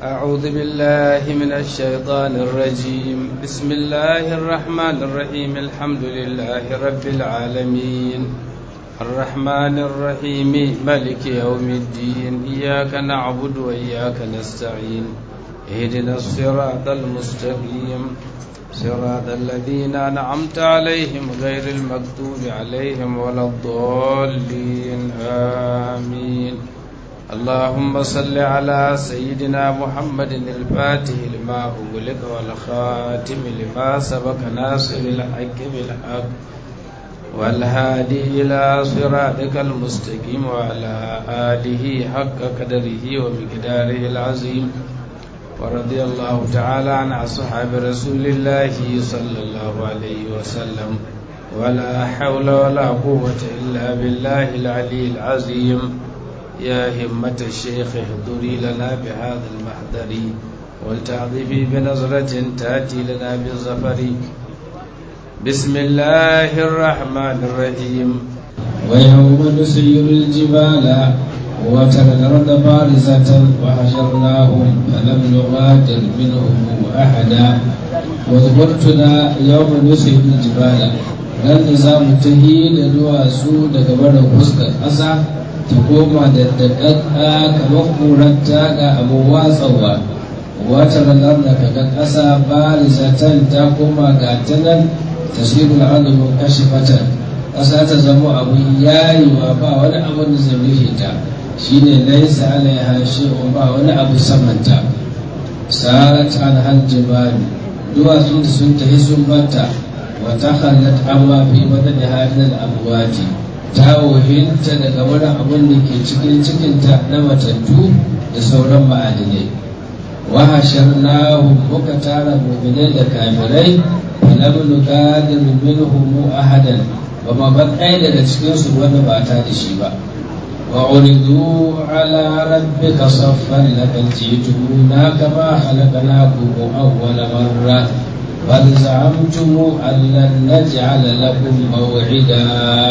أعوذ بالله من الشيطان الرجيم بسم الله الرحمن الرحيم الحمد لله رب العالمين الرحمن الرحيم ملك يوم الدين إياك نعبد وإياك نستعين اهدنا الصراط المستقيم صراط الذين أنعمت عليهم غير المكتوب عليهم ولا الضالين آمين اللهم صل على سيدنا محمد الفاتح لما أغلق والخاتم لما سبق ناصر الحق بالحق والهادي إلى صراطك المستقيم وعلى آله حق قدره ومقداره العظيم ورضي الله تعالى عن أصحاب رسول الله صلى الله عليه وسلم ولا حول ولا قوة إلا بالله العلي العظيم يا همة الشيخ احضري لنا بهذا المحضر ولتعظفي بنظرة تأتي لنا بالظفر بسم الله الرحمن الرحيم ويوم نسير الجبال وترى الأرض بارزة وحشرناهم فلم نغادر منهم أحدا واذكرتنا يوم نسير الجبال ran da za mu tahi da duwatsu daga barin fuskar ƙasa ta koma da daɗaɗɗa kamar ƙurarta ga abu watsawa wata ranar da kaga ƙasa barizatan ta koma ga ta nan tasirul alumin kashe fatan ƙasa ta zama abu yayiwa ba wani abu da zai rufe ta shine laisa alaiha shay'un ba wani abu samanta sarat an hal jibali duwatsun da sun tafi sun banta wa takhallat amma fi badani hadal amwati ta wahinta daga wani abun da ke cikin cikinta na matattu da sauran ma'adinai wa hasharnahum muka tara mu'minai da kafirai falam nugadir minhum ahadan ba ma ban ɗaya daga cikinsu wanda ba ta da shi ba وعرضوا على ربك صفا لقد جئتمونا كما خلقناكم أول مرة بل زعمتم أن لن نجعل لكم موعدا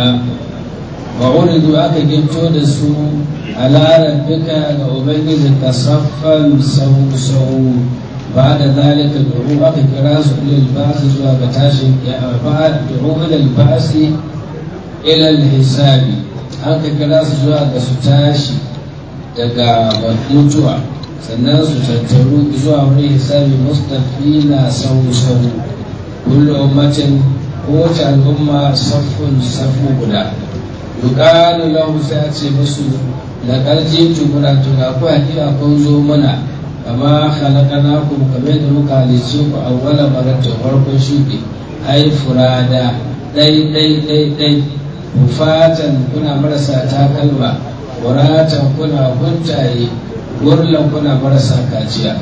وعرضوا أكا جبتو دسو على ربك أبنجزك صفا سو سو بعد ذلك دعوا أكا كراس إلى البعث زوا بتاشي بعد دعوا إلى البعث إلى الحساب an ka kira su zuwa ga su tashi daga mutuwa sannan su tattaru zuwa wani hisabi mustafi na sau-sau kullum ummatin kowace al'umma saffun safu guda yuqalu lahu sai a ce musu laqad jitumuna to ga ku hakika kun zo muna kama khalaqnakum kamar da muka halice ku awwala maratin farkon shuɗi ai furada dai dai dai dai fatan kuna marasa takalma waratan kuna huntaye gurlan kuna marasa kaciya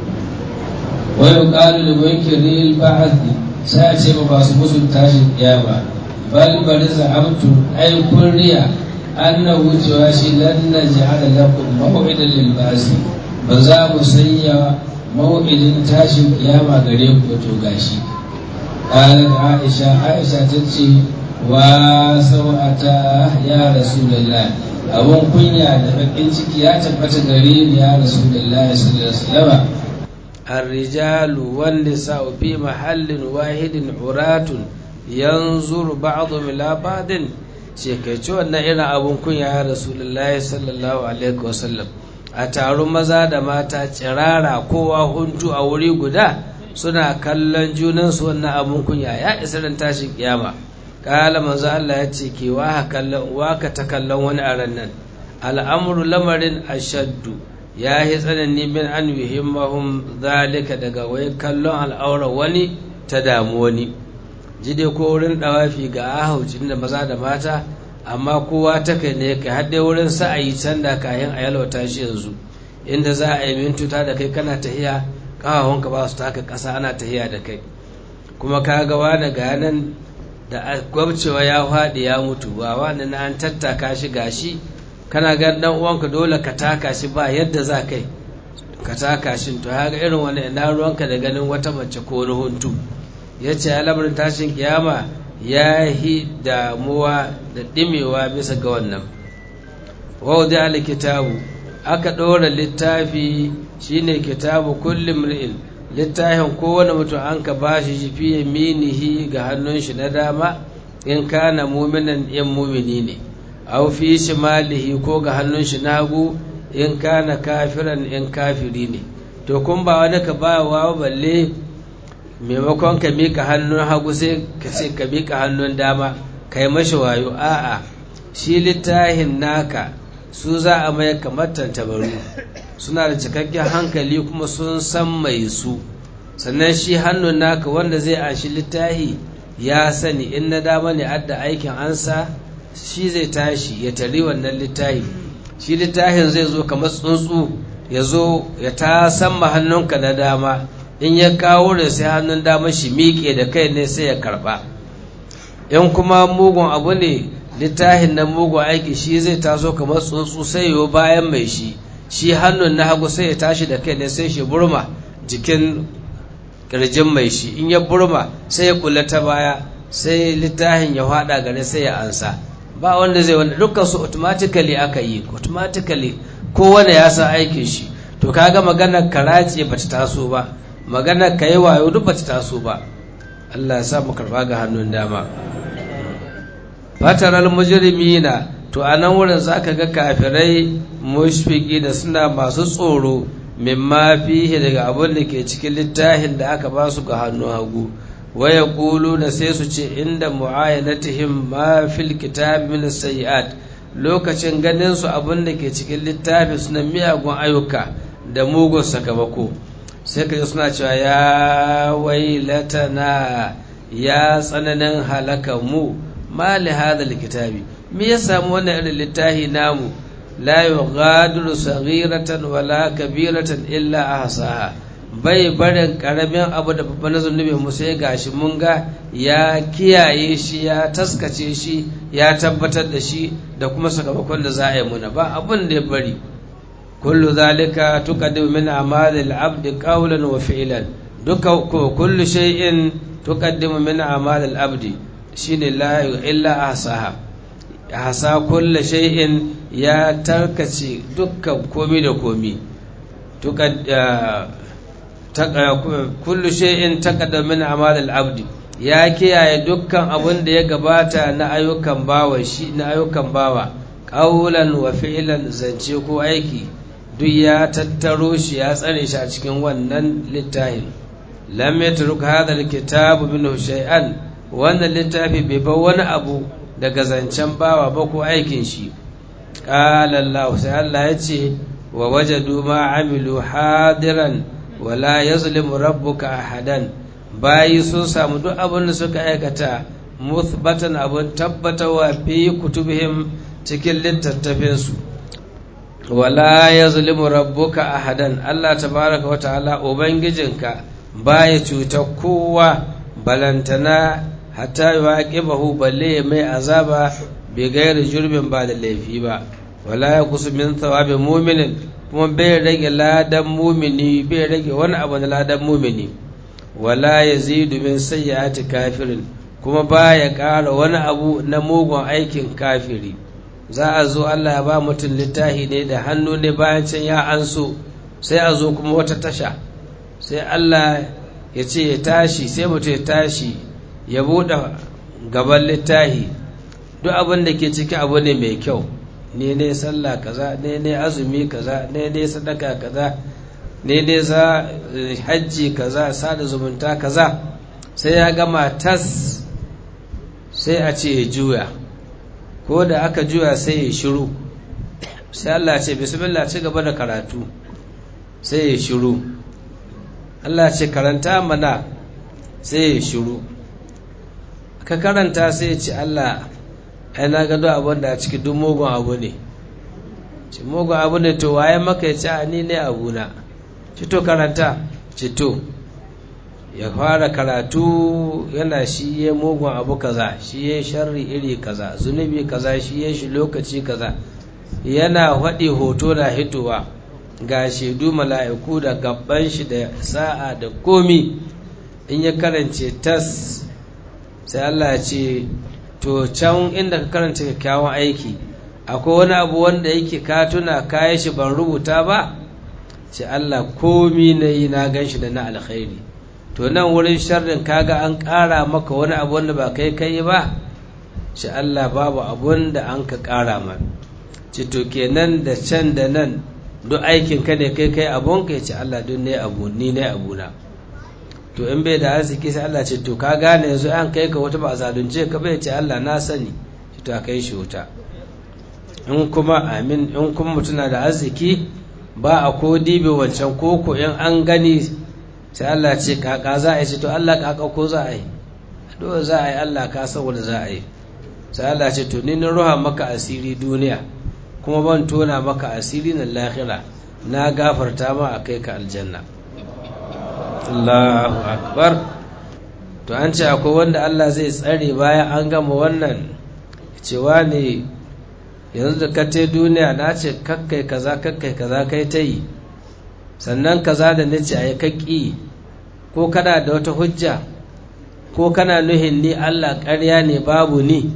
wa yuqalu li munkiri al-ba'th sai a ce ba su musu tashin kiyama bal bari za'amtu ay kurriya annahu cewa shi lan naj'ala lakum maw'idan lil ba'th ba za mu sanya maw'idin tashin kiyama gare ku to gashi قالت عائشة عائشة تتشي wasau'ata ya rasulullah abun kunya da bakin ciki ya tabbata gare ni ya rasulullah sallallahu alaihi wasallam الرجال والنساء في محل واحد عراة ينظر بعضهم إلى بعض shekaici wannan irin abun kunya ya rasulullahi sallallahu alaihi wasallam a taron maza da mata tsirara kowa huntu a wuri guda suna kallon junansu wannan abun kunya ya isa ran tashin kiyama kala manzo Allah ya ce ke wa kallon waka ta kallon wani a ran nan al'amru lamarin ashaddu ya yi tsanani min an yuhimmahum zalika daga wai kallon al'aura wani ta damu wani jide ko wurin dawafi ga ahaucin da maza da mata amma kowa ta kai ne kai har dai wurin sa'ayi can da kayan a yalwata shi yanzu inda za a yi mintuta da kai kana tahiya kawahunka ba su taka ƙasa ana tahiya da kai kuma ka ga wani ga nan da gwabcewa ya faɗi ya mutu ba wani na an tattaka shi gashi kana gan dan uwanka dole ka taka shi ba yadda za kai ka taka shi to haka irin wani ina ruwanka da ganin wata mace ko wani huntu ya ce lamarin tashin kiyama ya yi damuwa da ɗimewa bisa ga wannan wauda alkitabu aka ɗora littafi shine kitabu kulli mri'in littafin kowane mutum an ka ba shi shi fiye minihi ga hannun shi na dama in kana muminan in mumini ne au fi shimalihi ko ga hannun shi na hagu in kana kafiran in kafiri ne to kun ba wani ka ba wa balle maimakon ka mika hannun hagu sai ka ce ka mika hannun dama kai mashi wayo a'a shi littafin naka su za a mai kamar tantabaru suna da cikakken hankali kuma sun san mai su sannan shi hannun naka wanda zai anshi littafi ya sani in na dama ne adda aikin ansa shi zai tashi ya tari wannan littafi shi littafin zai zo kamar tsuntsu ya zo ya ta samma hannunka na dama in ya kawo da sai hannun dama shi miƙe da kai ne sai ya karɓa in kuma mugun abu ne littafin na mugun aiki shi zai taso kamar tsuntsu sai yiwu bayan mai shi shi hannun na hagu sai ya tashi da kai ne sai shi burma jikin kirjin mai shi in ya burma sai ya kula ta baya sai littafin ya fada gare sai ya ansa ba wanda zai wanda dukkan su automatically aka yi automatically kowane ya san aikin shi to kaga maganar karace bata taso ba maganar kai wayo duk bata taso ba Allah ya sa mu karba ga hannun dama fataral mujrimina to a nan wurin zaka ga kafirai mushfiki da suna masu tsoro mimma fihi daga abin da ke cikin littafin da aka ba su ga hannu hagu waya kulu da sai su ce inda mu'ayanatihim ma fil kitab min sayiat lokacin ganin su abin da ke cikin littafi suna miyagun ayyuka da mugun sakamako sai ka suna cewa ya wailatana ya tsananin halakan mu ma li hadha kitabi me ya samu wannan irin littafi namu la yughadiru saghiratan wala kabiratan illa ahsaha bai barin karamin abu da babban zunubi mu sai gashi mun ga ya kiyaye shi ya taskace shi ya tabbatar da shi da kuma sakamakon da za a yi muna ba abun da ya bari kullu zalika tuqaddimu min a'malil abdi qawlan wa fi'lan duka kullu shay'in tuqaddimu min a'malil abdi shine la illa ahsaha hasa kulle shay'in ya tarkace dukkan komi da komi kullu shay'in taqaddama min amal al-abd ya kiyaye dukkan abin da ya gabata na ayyukan bawa shi na ayyukan bawa qaulan wa fi'lan zance ko aiki duk ya tattaro shi ya tsare shi a cikin wannan littafin lam yatruk hadha al-kitab minhu shay'an wannan littafi bai bar wani abu daga zancen bawa ba ko aikin shi ƙala Allah sai Allah ya ce wa wajadu ma amilu hadiran wala yazlimu rabbuka ahadan bayi sun samu duk abin da suka aikata muthbatan abin tabbatawa fi kutubihim cikin littattafin su wala yazlimu rabbuka ahadan Allah tabaraka wa ta'ala ubangijinka baya cuta kowa balantana hatta yuqibahu balle mai azaba bi gairi jurbin ba da laifi ba wala ya kusu min thawabi mu'minin kuma bai rage ladan mumini bai rage wani abu na ladan mumini wala yazidu min sayyiati kafirin kuma baya ƙara wani abu na mugun aikin kafiri za a zo Allah ya ba mutum littafi ne da hannu ne bayan can ya anso sai a zo kuma wata tasha sai Allah ya ce ya tashi sai mutum ya tashi ya buɗe gaban littahi duk abin da ke ciki abu ne mai kyau ne ne sallah kaza ne ne azumi kaza ne ne sadaka kaza ne ne za hajji kaza sada zumunta kaza sai ya gama tas sai a ce ya juya ko da aka juya sai ya shiru sai Allah ce bismillah ci gaba da karatu sai ya shiru Allah ce karanta mana sai ya shiru ka karanta sai ce Allah ai na gado abin da a ciki duk mugun abu ne ce mugun abu ne to waye maka ya ce ni ne abuna ci to karanta ci to ya fara karatu yana shi ya mugun abu kaza shi ya sharri iri kaza zunubi kaza shi ya shi lokaci kaza yana faɗi hoto da hitowa ga shaidu mala'iku da gaban shi da sa'a da komi in ya karance tas sai Allah ce to can inda ka karanta kyakkyawan aiki akwai wani abu wanda yake ka tuna kayi shi ban rubuta ba ce Allah komi na yi na gan shi da na alkhairi to nan wurin sharrin kaga an ƙara maka wani abu wanda ba kai kai ba ce Allah babu abun da an ka ƙara ma ce to kenan da can da nan duk aikin ka ne kai kai abun ka ce Allah duk ne abu ni ne abuna to in bai da arziki sai Allah ce to ka gane yanzu an kai ka wata ba zalunce ka bai ce Allah na sani to a kai shi wuta in kuma amin in kuma mutuna da arziki ba a ko dibe wancan koko in an gani sai Allah ce kaka za a yi ce to Allah kaka ko za a yi dole za a yi Allah ka san wanda za a yi sai Allah ce to ni na ruha maka asiri duniya kuma ban tona maka asiri na lahira na gafarta ma a kai ka aljanna Allahu akbar to an ce akwai wanda Allah zai tsare bayan an gama wannan cewa ne yanzu da ka te duniya na ce kakkai kaza kakkai kaza kai ta yi sannan kaza da nace a yi kakki ko kana da wata hujja ko kana nuhin ni Allah ƙarya ne babu ni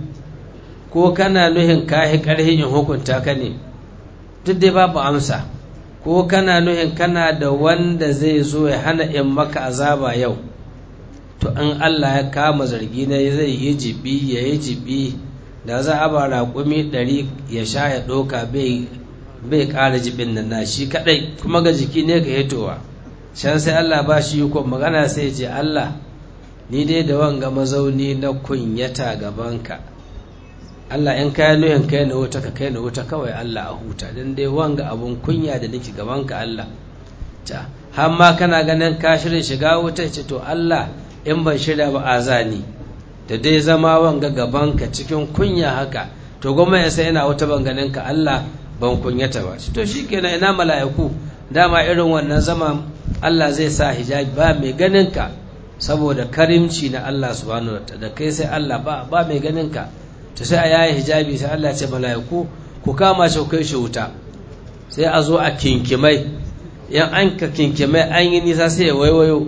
ko kana nuhin kahi ƙarhin in hukunta ka ne duk dai babu amsa ko kana nuhin kana da wanda zai zo ya hana in maka azaba yau to in Allah ya kama zargi na zai yi jibi ya yi jibi da za a ba raƙumi ɗari ya sha ya ɗoka bai ƙara jibin nan na shi kaɗai kuma ga jiki ne ka hitowa can sai Allah ba shi yi magana sai ce Allah ni dai da wanga mazauni na kunyata gabanka Allah in kayan nuhin kai na wuta ka kai na wuta kawai Allah a huta don dai wanga abun kunya da nake gabanka Allah ta har ma kana ganin ka shirin shiga wuta ce to Allah in ban shirya ba azani da dai zama wanga gabanka cikin kunya haka to goma ya sai ina wata banganin ka Allah ban kunyata ba to shikenan ina mala'iku dama irin wannan zama Allah zai sa hijabi ba mai ganin ka saboda karimci na Allah subhanahu wataala da kai sai Allah ba ba mai ganin ka to sai a yayi hijabi sai Allah ya ce mala'iku ku kama shi kai shi wuta sai a zo a kinkimai yan an ka kinkimai an yi nisa sai ya waiwayo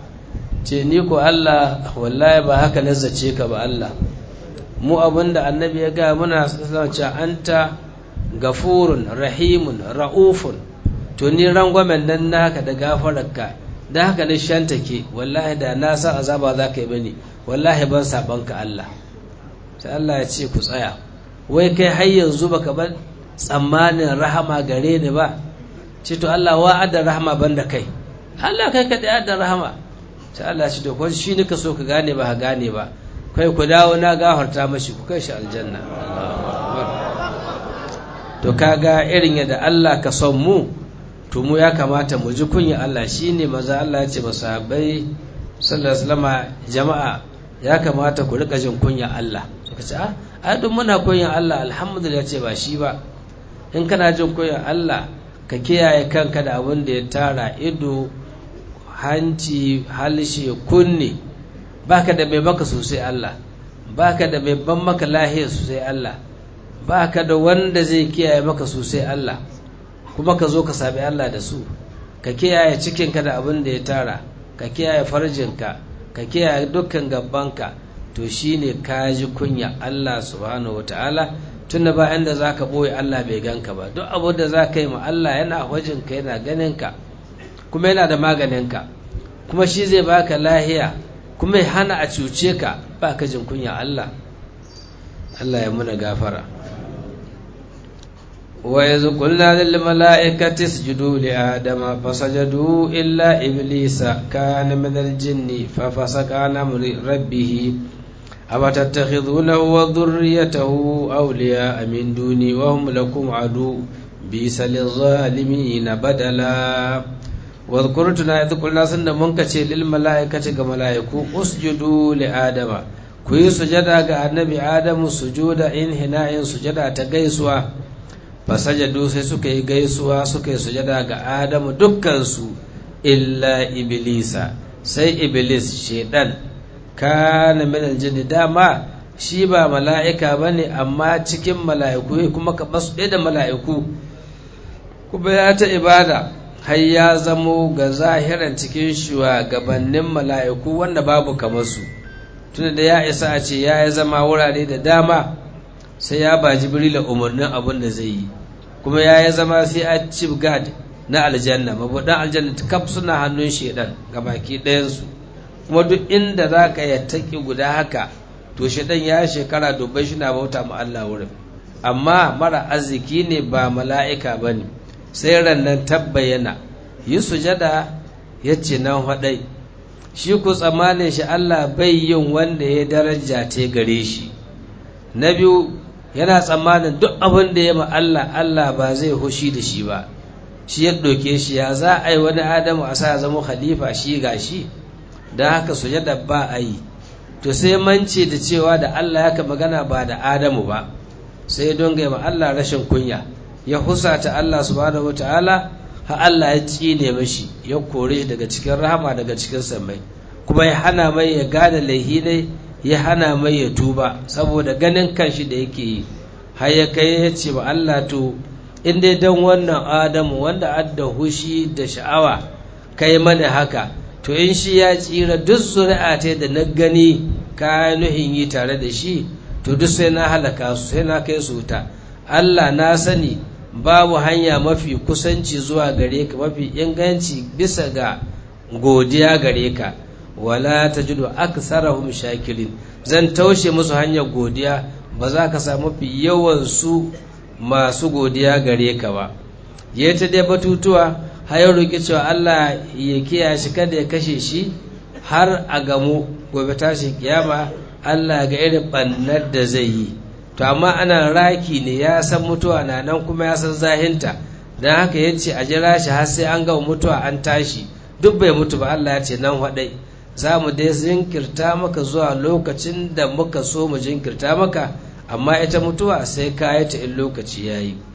ce ni ko Allah wallahi ba haka nazzace ka ba Allah mu abinda annabi ya ga muna cewa anta gafurun rahimun ra'ufun to ni rangwamen nan naka da gafararka da haka ni shantake wallahi da na sa azaba za ka yi bane wallahi ban saban ka Allah sai Allah ya ce ku tsaya wai kai har yanzu baka bar tsammanin rahama gare ni ba ce to Allah wa'ada rahama banda kai Allah kai ka da rahama sai Allah shi to ko shi nika so ka gane ba ka gane ba kai ku dawo na gafarta mashi ku kai shi aljanna to kaga irin yadda Allah ka son mu to mu ya kamata mu ji kunya Allah shine maza Allah ya ce ba sahabbai sallallahu alaihi wasallam jama'a ya kamata ku rika jin kunya Allah suka ce a ai duk muna kunya Allah alhamdulillah ce ba shi ba in kana jin kunya Allah ka kiyaye kanka da abin da ya tara ido hanci halshe kunne baka da mai maka sosai Allah baka da mai ban maka lahiya sosai Allah baka da wanda zai kiyaye maka sosai Allah kuma ka zo ka sabi Allah da su ka kiyaye cikinka da abin da ya tara ka kiyaye farjinka ka kiyaye dukkan gabbanka to shine ka ji kunya Allah subhanahu wataala tunda ba inda zaka boye Allah bai ganka ba duk abin da zaka yi ma Allah yana hujinka yana ganinka kuma yana da maganinka kuma shi zai baka lahiya kuma ya hana a cuce ka ba ka jin kunya Allah Allah ya muna gafara wa yanzu kulna lil mala'ikati isjudu li adama fasajadu illa iblisa kana min al jinni fa fasaka an amri rabbih afatattakhidunahu wa dhurriyyatahu awliya min duni wa hum lakum adu bisa lil zalimin badala wadhkur tuna idh qulna sanda mun kace lil malaikati ga malaiku usjudu li adama ku yi sujada ga annabi adamu sujuda in hina'in sujada ta gaisuwa fasajadu sai suka yi gaisuwa suka yi sujada ga adamu dukkan su illa iblisa sai iblis shedan kana min aljinni dama shi ba mala'ika bane amma cikin mala'iku kuma ka basu da mala'iku kuma ya ta ibada har ya zamo ga zahiran cikin shugabannin mala'iku wanda babu kamar su tunda da ya isa a ce ya yi zama wurare da dama sai ya ba jibrila umarnin abin da zai yi kuma ya yi zama sai a chief guard na aljanna mabudan aljanna kaf suna hannun shedan ga baki ɗayansu kuma duk inda za ka yi taƙi guda haka to shedan ya shekara dubbai shi na bauta ma Allah wurin amma mara arziki ne ba mala'ika ba ne sai rannan tabbayana yi sujada ya ce nan haɗai shi ku tsammanin shi Allah bai yin wanda ya daraja te gare shi na biyu yana tsammanin duk abin da ya ma Allah Allah ba zai hushi da shi ba shi ya ɗauke shi ya za a yi wani adamu a sa zama khalifa shi ga shi don haka sujada ba a yi to sai mance da cewa da Allah ya ka magana ba da adamu ba sai don ga ma Allah rashin kunya ya husata Allah subhanahu wataala ha Allah ya tsine mashi ya kore shi daga cikin rahama daga cikin sammai kuma ya hana mai ya gane laihi ne ya hana mai ya tuba saboda ganin kanshi da yake yi har ya kai ya ce ba Allah to in dai dan wannan Adamu wanda adda hushi da sha'awa kai mana haka to in shi ya tsira duk zuri'a ta da na gani ka nuhin yi tare da shi to duk sai na halaka su sai na kai su wuta Allah na sani babu hanya mafi kusanci zuwa gare ka mafi inganci bisa ga godiya gare ka wala tajidu aksarahum shakirin zan taushe musu hanyar godiya ba za ka samu fi yawan su masu godiya gare ka ba ya ta dai batutuwa har ya roƙi cewa Allah ya kiyaye shi kada ya kashe shi har a gamu gobe tashi kiyama Allah ga irin bannar da zai yi to amma ana raki ne ya san mutuwa na nan kuma ya san zahinta don haka ya ce a jira shi har sai an gama mutuwa an tashi duk bai mutu ba Allah ya ce nan haɗai za mu dai jinkirta maka zuwa lokacin da muka so mu jinkirta maka amma ita mutuwa sai ka yi ta in lokaci ya yi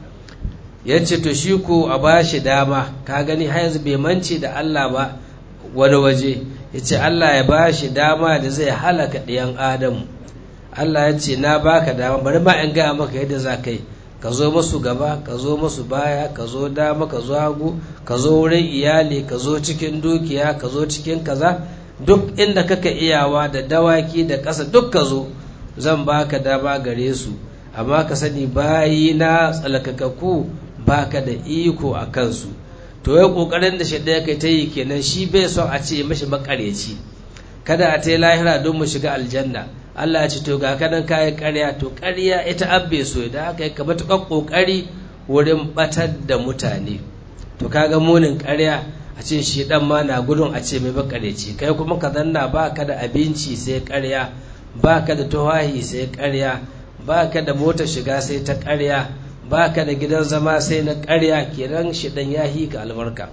ya ce to shi ko a ba shi dama ka gani har yanzu bai mance da Allah ba wani waje ya ce Allah ya ba shi dama da zai halaka ɗiyan Adamu Allah ya ce na baka dama bari ma in gaya maka yadda za ka yi ka zo masu gaba ka zo masu baya ka zo dama ka zo hagu ka zo wurin iyali ka zo cikin dukiya ka zo cikin kaza duk inda kaka iyawa da dawaki da ƙasa duk ka zo zan baka dama gare su amma ka sani bayi na tsalakakaku baka da iko a kansu to ya kokarin da shaɗa ya kai ta yi kenan shi bai son a ce mashi makareci kada a ta yi lahira don mu shiga aljanna Allah ya ce to ga kanan kayi ƙarya to ƙarya ita abbe so idan aka yi ka matuƙar ƙoƙari wurin batar da mutane to kaga munin ƙarya a ce shi dan ma na gudun a ce mai makareci kai kuma ka zanna ba ka da abinci sai ƙarya ba ka da tuhahi sai ƙarya ba ka da motar shiga sai ta ƙarya ba ka da gidan zama sai na ƙarya kenan shi dan ya hika albarka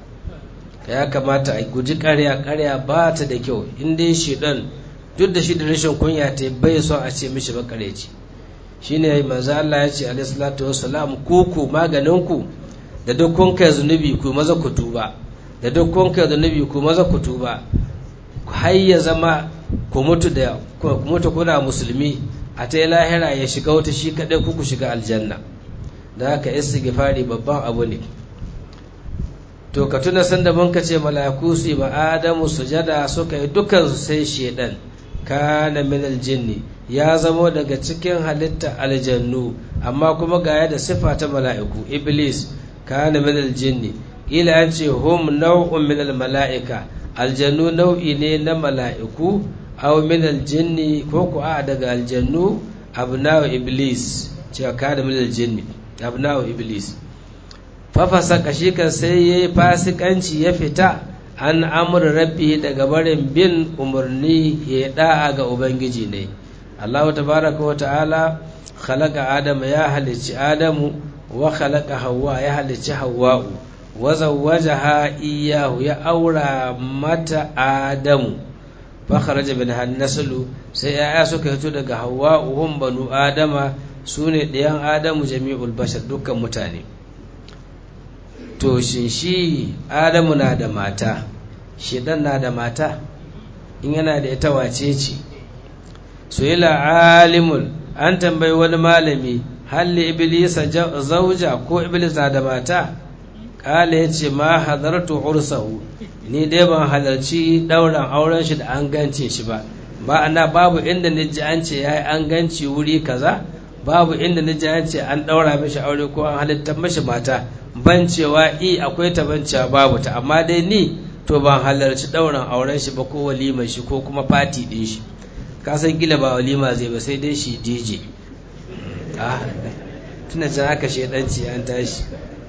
ya kamata a guji ƙarya ƙarya ba ta da kyau in dai shi dan duk da shi da rashin kunya ta bai son a ce mishi makareci shine manzo Allah ya ce alaihi salatu wassalam ku ku maganin ku da duk kun kai zunubi ku maza ku tuba da duk kun kai zunubi ku maza ku tuba har ya zama ku mutu da ku mutu kuna musulmi a ta lahira ya shiga wata shi kadai ku ku shiga aljanna da haka istighfari babban abu ne to ka tuna sanda mun ka ce malaku su ba adamu sujada suka yi dukan su sai shedan kana min aljinni ya zamo daga cikin halitta aljannu amma kuma ga da sifa ta mala'iku iblis kana min aljinni ila an ce hum nau'un min almala'ika aljannu nau'i ne na mala'iku aw min aljinni ko ku a daga aljannu abna'u iblis ce kana min aljinni abna'u iblis fafasa kashi kan sai yayi fasikanci ya fita an amur rabbi daga barin bin umarni ya da'a ga ubangiji ne Allah tabaraka wa ta'ala khalaqa adama ya halicci adamu wa khalaqa hawa ya halicci hawa'u wa zawwajaha iyyahu ya aura mata adamu fa kharaja min hannasalu sai yaya suka fito daga hawa'u hum banu adama sune ɗayan adamu jami'ul bashar dukkan mutane to shin shi adamu na da mata shedan na da mata in yana da ita wace ce suila alimul an tambayi wani malami halli iblisa zauja ko iblis na da mata kala ya ce ma hadartu ursahu ni dai ban halarci ɗauran auren shi da an gance shi ba ba ana babu inda ni ji an ce ya yi an ganci wuri kaza babu inda na ji ce an ɗaura mishi aure ko an halittar mishi mata ban cewa i akwai ta ban cewa babu ta amma dai ni to ban halarci ɗaurin auren shi ba ko walima shi ko kuma fati ɗin shi ka san gila ba walima zai ba sai dai shi dj ah tuna can haka shaidanci an tashi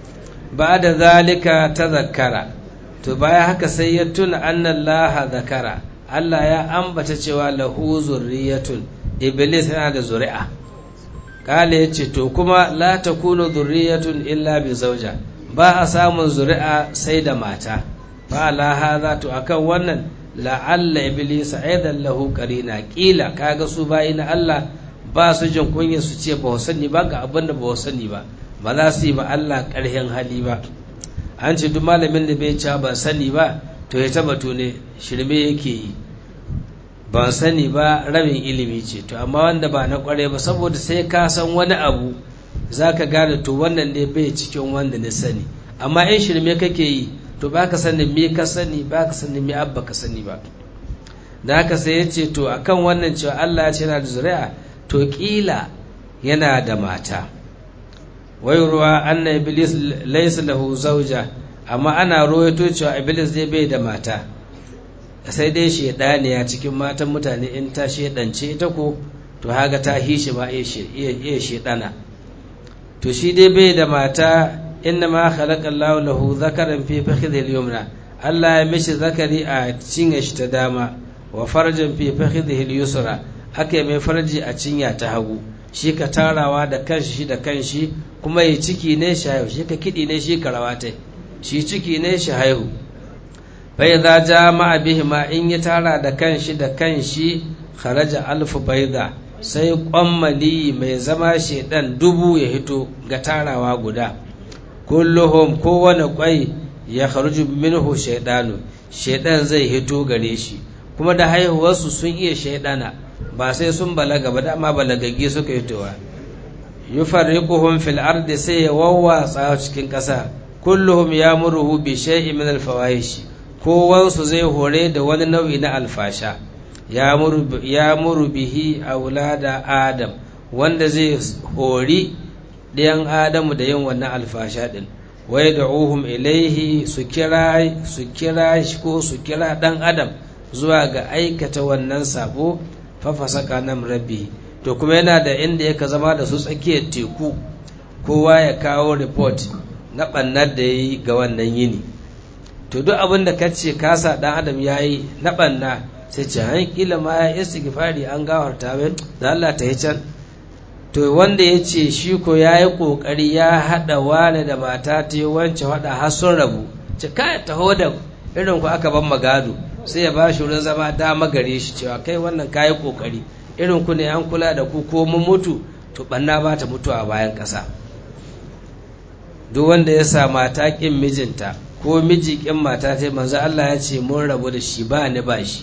ba da zalika ta zakara to baya haka sai ya tuna annan laha zakara Allah ya ambata cewa lahu zurriyatun iblis yana da zuri'a kala ya ce to kuma la takunu zurriyatun illa bi zauja ba a samun zuri'a sai da mata fa la hadha to akan wannan la'alla iblis aidan lahu qarina kila kaga su bayi na Allah ba su jin kunya su ce ba sani ba ga abin da ba sani ba ba za su yi ba Allah ƙarhin hali ba an ce duk malamin da bai ca ba sani ba to ya taba ne shirme yake yi ban sani ba rabin ilimi ce to amma wanda ba na kware ba saboda sai ka san wani abu za ka gane to wannan ne bai cikin wanda na sani amma in shirme kake yi to ba ka sani me ka sani ba ka sani me abba ka sani ba da haka sai ya ce to akan wannan cewa Allah ya ce yana da zuri'a to kila yana da mata wayarwa anna iblis laysa lahu zawja amma ana royato cewa iblis dai bai da mata sai dai shedaniya cikin matan mutane in ta shedance ita ko to haga ta hishi ma iya shedana to shi dai bai da mata inna ma khalaqa Allah lahu zakaran fi fakhidhi al-yumna Allah ya mishi zakari a cinye shi ta dama wa farjan fi fakhidhi al-yusra aka mai farji a cinya ta hagu shi ka tarawa da kanshi shi da kanshi kuma ya ciki ne shi haihu shi ka kiɗi ne shi ka rawata shi ciki ne shi haihu bai za ja ma'a bihi ma in ya tara da kanshi da kanshi kharaja alfu baida sai kwammali mai zama shedan dubu ya hito ga tarawa guda kulluhum kowane kwai ya kharuju minhu shaidanu shaidan zai hito gare shi kuma da haihuwarsu sun iya shaidana ba sai sun balaga ba dama balagagge suka yi towa yufarriquhum fil ardi sai ya wawwatsa cikin ƙasa kulluhum yamuruhu bi shay'in min al fawahish kowansu zai hore da wani nau'i na alfasha yamuru bihi aulada adam wanda zai hori ɗayan adamu da yin wannan alfasha din wai da uhum ilaihi su kira su kira shi ko su kira ɗan adam zuwa ga aikata wannan sabo fafasaka nan rabbi to kuma yana da inda yaka zama da su tsakiyar teku kowa ya kawo report na ɓannar da ya yi ga wannan yini to duk abin da kace kasa ɗan adam ya yi na ɓanna sai ce han kila ma ya istighfari an gawarta mai da Allah ta yi can to wanda ya ce shi ko ya yi ƙoƙari ya haɗa wane da mata ta yi wance haɗa har sun rabu ce kai taho da irin ku aka ban magado sai ya ba shi wurin zama dama gare shi cewa kai wannan kayi kokari irin ku ne an kula da ku ko mun mutu to banna ba ta mutu a bayan ƙasa duk wanda ya sa mata ƙin mijinta ko miji ƙin mata ta manzo Allah ya ce mun rabu da shi ba ni ba shi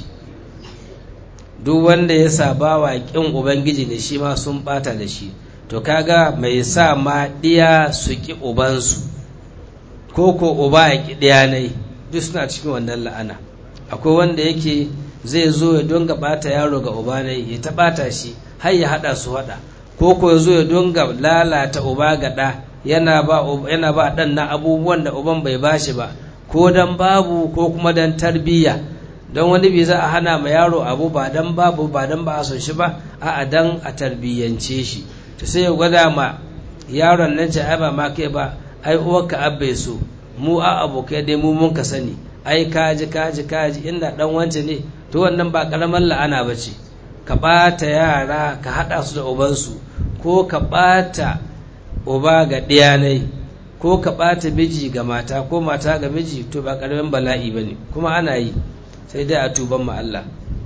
duk wanda ya sa bawa ƙin ubangiji ne shi ma sun bata da shi to kaga mai sa ma ɗiya su ƙi ubansu ko ko uba ya ƙi ɗiya ne duk suna cikin wannan la'ana akwai wanda yake zai zo ya donga bata yaro ga uba ne ya ta bata shi har ya hada su hada ko ko ya zo ya donga lalata uba ga da yana ba yana ba dan na abubuwan da uban bai bashi ba ko dan babu ko kuma dan tarbiyya don wani bai za a hana ma yaro abu ba dan babu ba dan ba a son shi ba a dan a tarbiyyance shi to sai ya gwada ma yaron nan ce ai ba ma kai ba ai uwarka abbai so mu a abokai dai mu mun ka sani ai kaji kaji kaji inda dan wance ne to wannan ba karamar la'ana ba ce ka ɓata yara ka haɗa su da ubansu ko ka ɓata uba ga ɗiyanai ko ka ɓata miji ga mata ko mata ga miji to ba ƙaramin bala'i ba ne kuma ana yi sai dai a tuban ma Allah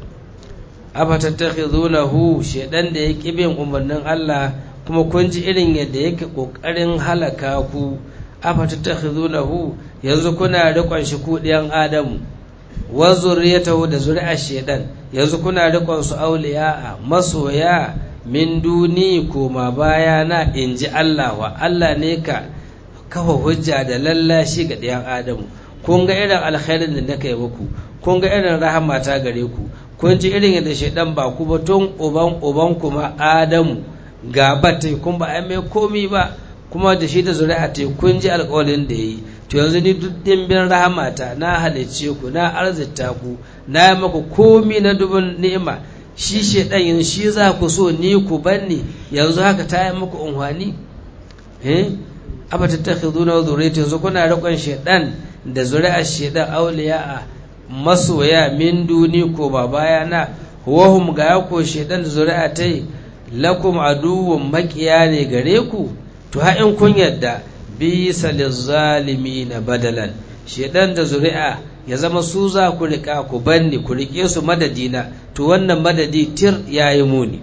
afatattakhizunahu shedan da ya ƙi bin umarnin Allah kuma kun ji irin yadda yake ƙoƙarin halaka ku afatattakhizunahu yanzu kuna riƙon shi ku ɗiyan Adamu wa zurriyatahu da zuri'ar shedan yanzu kuna riƙon su auliya masoya min duni koma baya na inji Allah wa Allah ne ka kafa hujja da lallashi ga ɗiyan Adamu kun ga irin alkhairin da nake muku kun ga irin rahama ta gare ku kun ji irin yadda shaidan ba ku ba tun uban uban kuma Adamu gaba ta kun ba ai mai komi ba kuma da shi da zuri'a ta kun ji alƙawarin da yi to yanzu ni duk dimbin rahamata na halicce ku na arzita ku na yi maku komi na dubin ni'ima shi shedan yanzu shi za ku so ni ku banni yanzu haka ta yi muku unhwani eh aba tattakhiduna wa zuriyatan yanzu kuna riƙon shedan da zuri'ar shedan auliya masoya min duni ko ba bayana wahum ga ko shedan da zuri'a tai lakum aduwwun makiya ne gare ku to ha in kun yadda bisa na badalan shedan da zuri'a ya zama su za ku rika ku banni ku rike su madadina to wannan madadi tir yayi muni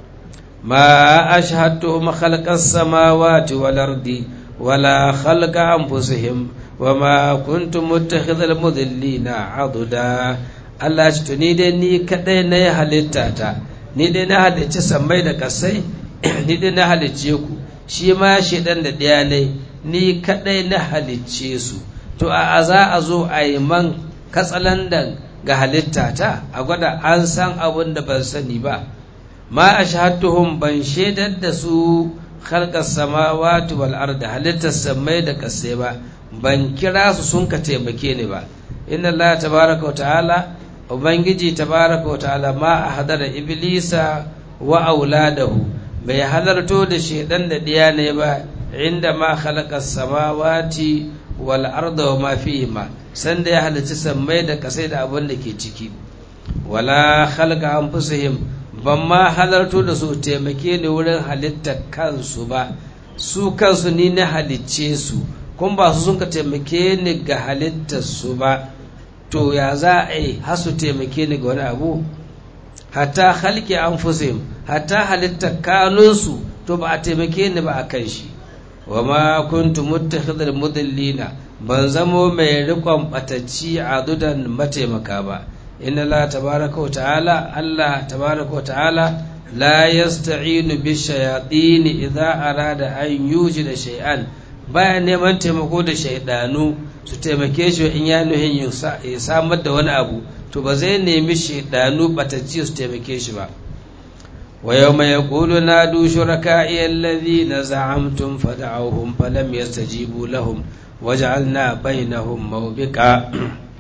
ma ashhadtuhum khalqas samawati wal ardi wala khalqa anfusihim wama kuntum muttakhidhal mudillina aduda Allah ya ni dai ni kadai na yi halitta ta ni dai na halicci sammai da kasai ni dai na halicce ku shi ma shedan da ɗaya ne ni kadai na halicce su to a za a zo a yi man katsalandan ga halitta ta a gwada an san abin da ban sani ba ma a shahatuhum ban shaidar da su khalqas samawati wal ardi halittar sammai da kasai ba ban kira su sun ka taimake ni ba inna Allah tabaraka wa ta'ala ubangiji tabaraka wa ta'ala ma a hadara iblisa wa auladahu bai halarto da shedan da diya ne ba inda ma khalaqa samawati wal arda wa ma fihima sanda ya halarci sammai da kasai da abin da ke ciki wala khalaqa anfusihim ban ma halarto da su taimake ni wurin halittar kansu ba su kansu ni na halicce su kun ba su sun ka taimake ni ga halittar su ba to ya za a yi hasu taimake ni ga wani abu hatta halke an fusim hatta halittar kanunsu to ba a taimake ni ba a kan shi wa ma kuntu muttakhidhal mudillina ban zamo mai rikon batacci a dudan mataimaka ba inna la tabaraka wa ta'ala Allah tabaraka wa ta'ala la yasta'inu bi shayatin idza arada an yujida shay'an baya neman taimako da shaidanu su taimake shi in ya nuhin ya samar da wani abu to ba zai nemi shaidanu batacci su taimake shi ba wa yau mai yaqulu nadu shuraka'i alladhina za'amtum fad'awhum falam yastajibu lahum waj'alna bainahum mawbika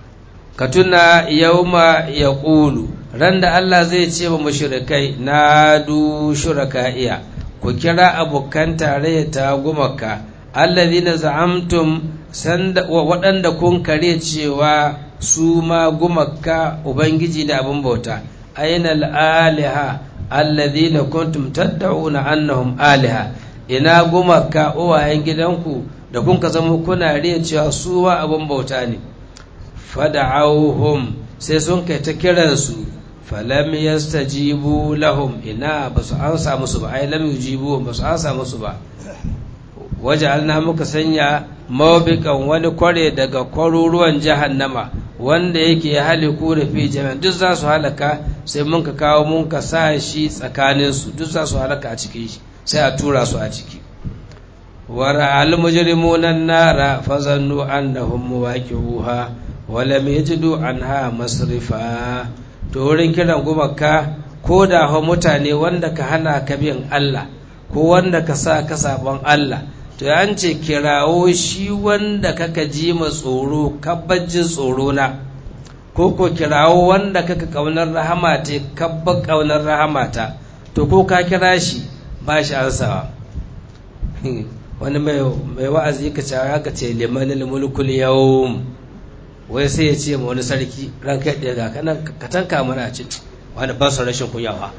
ka tuna yawma yaqulu ran da Allah zai ce wa mushrikai nadu shuraka'iya ku kira abokan tarayya ta gumaka alladhina za'amtum sanda waɗanda kun kare cewa su ma gumaka ubangiji da abin bauta aina aliha alladhina kuntum tad'una annahum aliha ina gumaka uwayen gidanku da kun ka zama kuna riya cewa su ma abin bauta ne fada'auhum sai sun kai ta kiransu falam yastajibu lahum ina basu ansa musu ba ai lam yujibu basu ansa musu ba waja'alna muka sanya mawabikan wani kware daga kwaruruwan jahannama wanda yake ya haliku da fi jami'an duk za su halaka sai mun ka kawo mun ka sa shi tsakanin su duk za su halaka a cikin shi sai a tura su a ciki wara al mujrimuna nara fazannu annahum muwaqi'uha wa lam yajidu anha masrifa to wurin kiran gumaka ko da mutane wanda ka hana ka bin Allah ko wanda ka sa ka sabon Allah to an ce kirawo shi wanda kaka ji ma tsoro kabbajin tsoro na ko ko kirawo wanda kaka kaunar rahama ta kabba kaunar rahama ta to ko ka kira shi ba shi ansawa wani mai wa'azi ka cewa haka ce liman mulkul yawm wai sai ya ce ma wani sarki ran kai ɗaya ga kanan ka tanka mana a cikin wani ba su rashin kunyawa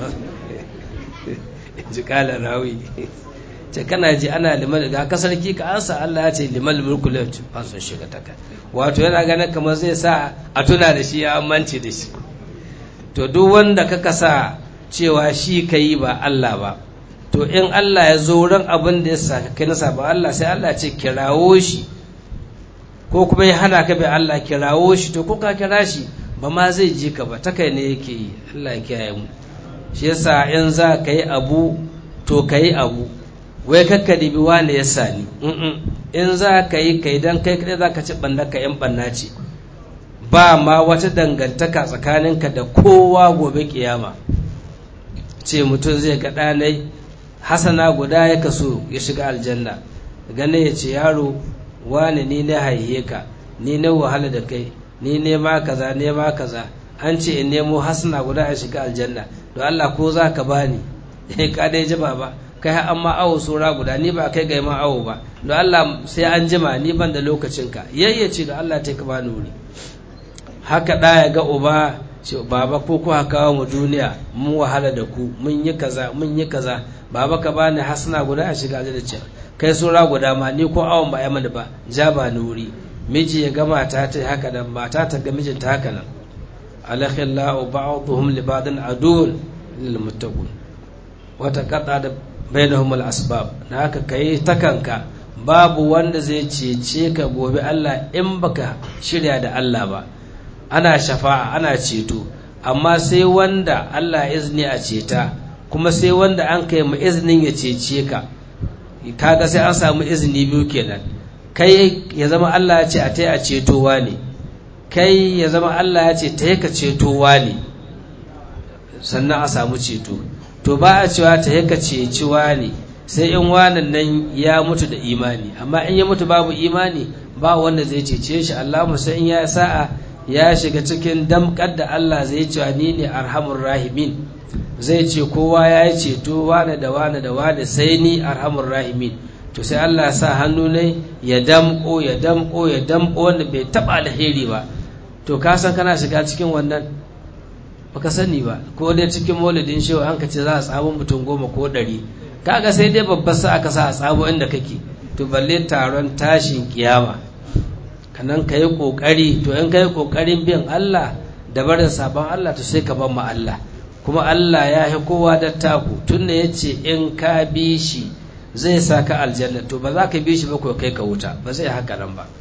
ji kala rawi ce kana ji ana liman ga ka sarki ka ansa Allah ya ce liman mulku la ba sun shiga taka wato yana ganin kamar zai sa a tuna da shi ya amince da shi to duk wanda ka kasa cewa shi kai ba Allah ba to in Allah ya zo ran abin da ya sa kai na ba Allah sai Allah ce kirawo shi ko kuma ya hana ka bai Allah kirawo shi to ko ka kira shi ba ma zai ji ka ba ta kai ne yake yi Allah ya kiyaye mu shi yasa in za ka yi abu to ka yi abu wai kakka dibi wane ya sani in za ka yi kai don kai kaɗai za ka ci ɓanna ka yan ɓanna ce ba ma wata dangantaka tsakaninka da kowa gobe kiyama ce mutum zai ga ɗanai hasana guda ya kaso ya shiga aljanna gane ya ce yaro wani ni na haihe ka ni na wahala da kai ni ne ma kaza ne ma kaza an ce in nemo hasana guda ya shiga aljanna don Allah ko za ka bani ka dai jima ba kai har amma awo sura guda ni ba kai ga ma awo ba don Allah sai an jima ni ban da lokacin ka yayyace da Allah ta ka bani wuri haka da ya ga uba ce baba ko ku kawo mu duniya mun wahala da ku mun yi kaza mun yi kaza baba ka bani hasana guda a shiga da ce kai sura guda ma ni ko awon ba ya mani ba ja ba ni wuri miji ya ga mata ta haka nan mata ta ga mijinta haka nan alakhillahu ba'dhum li ba'din adun lil muttaqin wata qata da bainahum al asbab na haka kai ta kanka babu wanda zai cece ka gobe Allah in baka shirya da Allah ba ana shafa'a ana ceto amma sai wanda Allah izini a ceta kuma sai wanda an kai mu izinin ya cece ka kaga sai an samu izini biyu kenan kai ya zama Allah ya ce a tai a cetowa ne kai ya zama Allah ya ce ta ka cetowa ne sannan a samu ceto to ba a cewa ta ka ceciwa ne sai in wanan nan ya mutu da imani amma in ya mutu babu imani ba wanda zai cece shi Allah sai in ya sa'a ya shiga cikin damkar da Allah zai cewa ni ne arhamur rahimin zai ce kowa ya yi ceto wane da wane da wane sai ni arhamur rahimin to sai Allah sa hannu ne ya damko ya damko ya damko wanda bai taba alheri ba to ka san kana shiga cikin wannan baka sani ba ko dai cikin maulidin shehu an ka ce za a tsabo mutum goma ko ɗari kaga sai dai babbar sa aka sa a tsabo inda kake to balle taron tashin kiyama kanan ka yi ƙoƙari to in ka yi ƙoƙarin bin Allah da barin sabon Allah to sai ka ban ma Allah kuma Allah ya yi kowa da taku tun da ya ce in ka bi shi zai sa ka aljanna to ba za ka bi shi ba ko kai ka wuta ba zai haka nan ba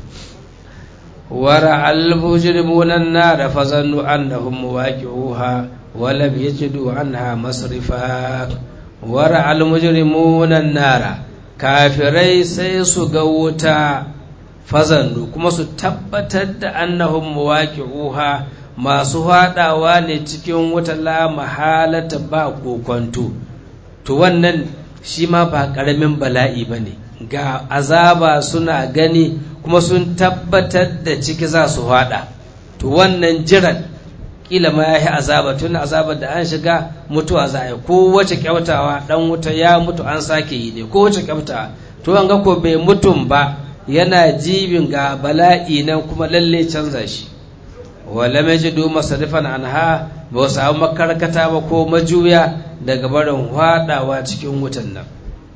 wara al-mujrimuna an-nar fa zannu annahum muwaqi'uha wa lam yajidu anha masrifa wara al-mujrimuna an-nar kafirai sai su ga wuta fazannu kuma su tabbatar da annahum muwaqi'uha masu haɗawa ne cikin wata la mahalata ba kokonto to wannan shi ma ba ƙaramin bala'i ba ne ga azaba suna gani kuma sun tabbatar da ciki za su haɗa to wannan jiran kila ma ya yi azaba tun azabar da an shiga mutuwa za a yi kowace kyautawa ɗan wuta ya mutu an sake yi ne kowace kyautawa to an ga ko bai mutum ba yana jibin ga bala'i nan kuma lalle canza shi wala majidu masarifan anha ba su samu makarkata ba ko majuya daga barin hwadawa cikin wutan nan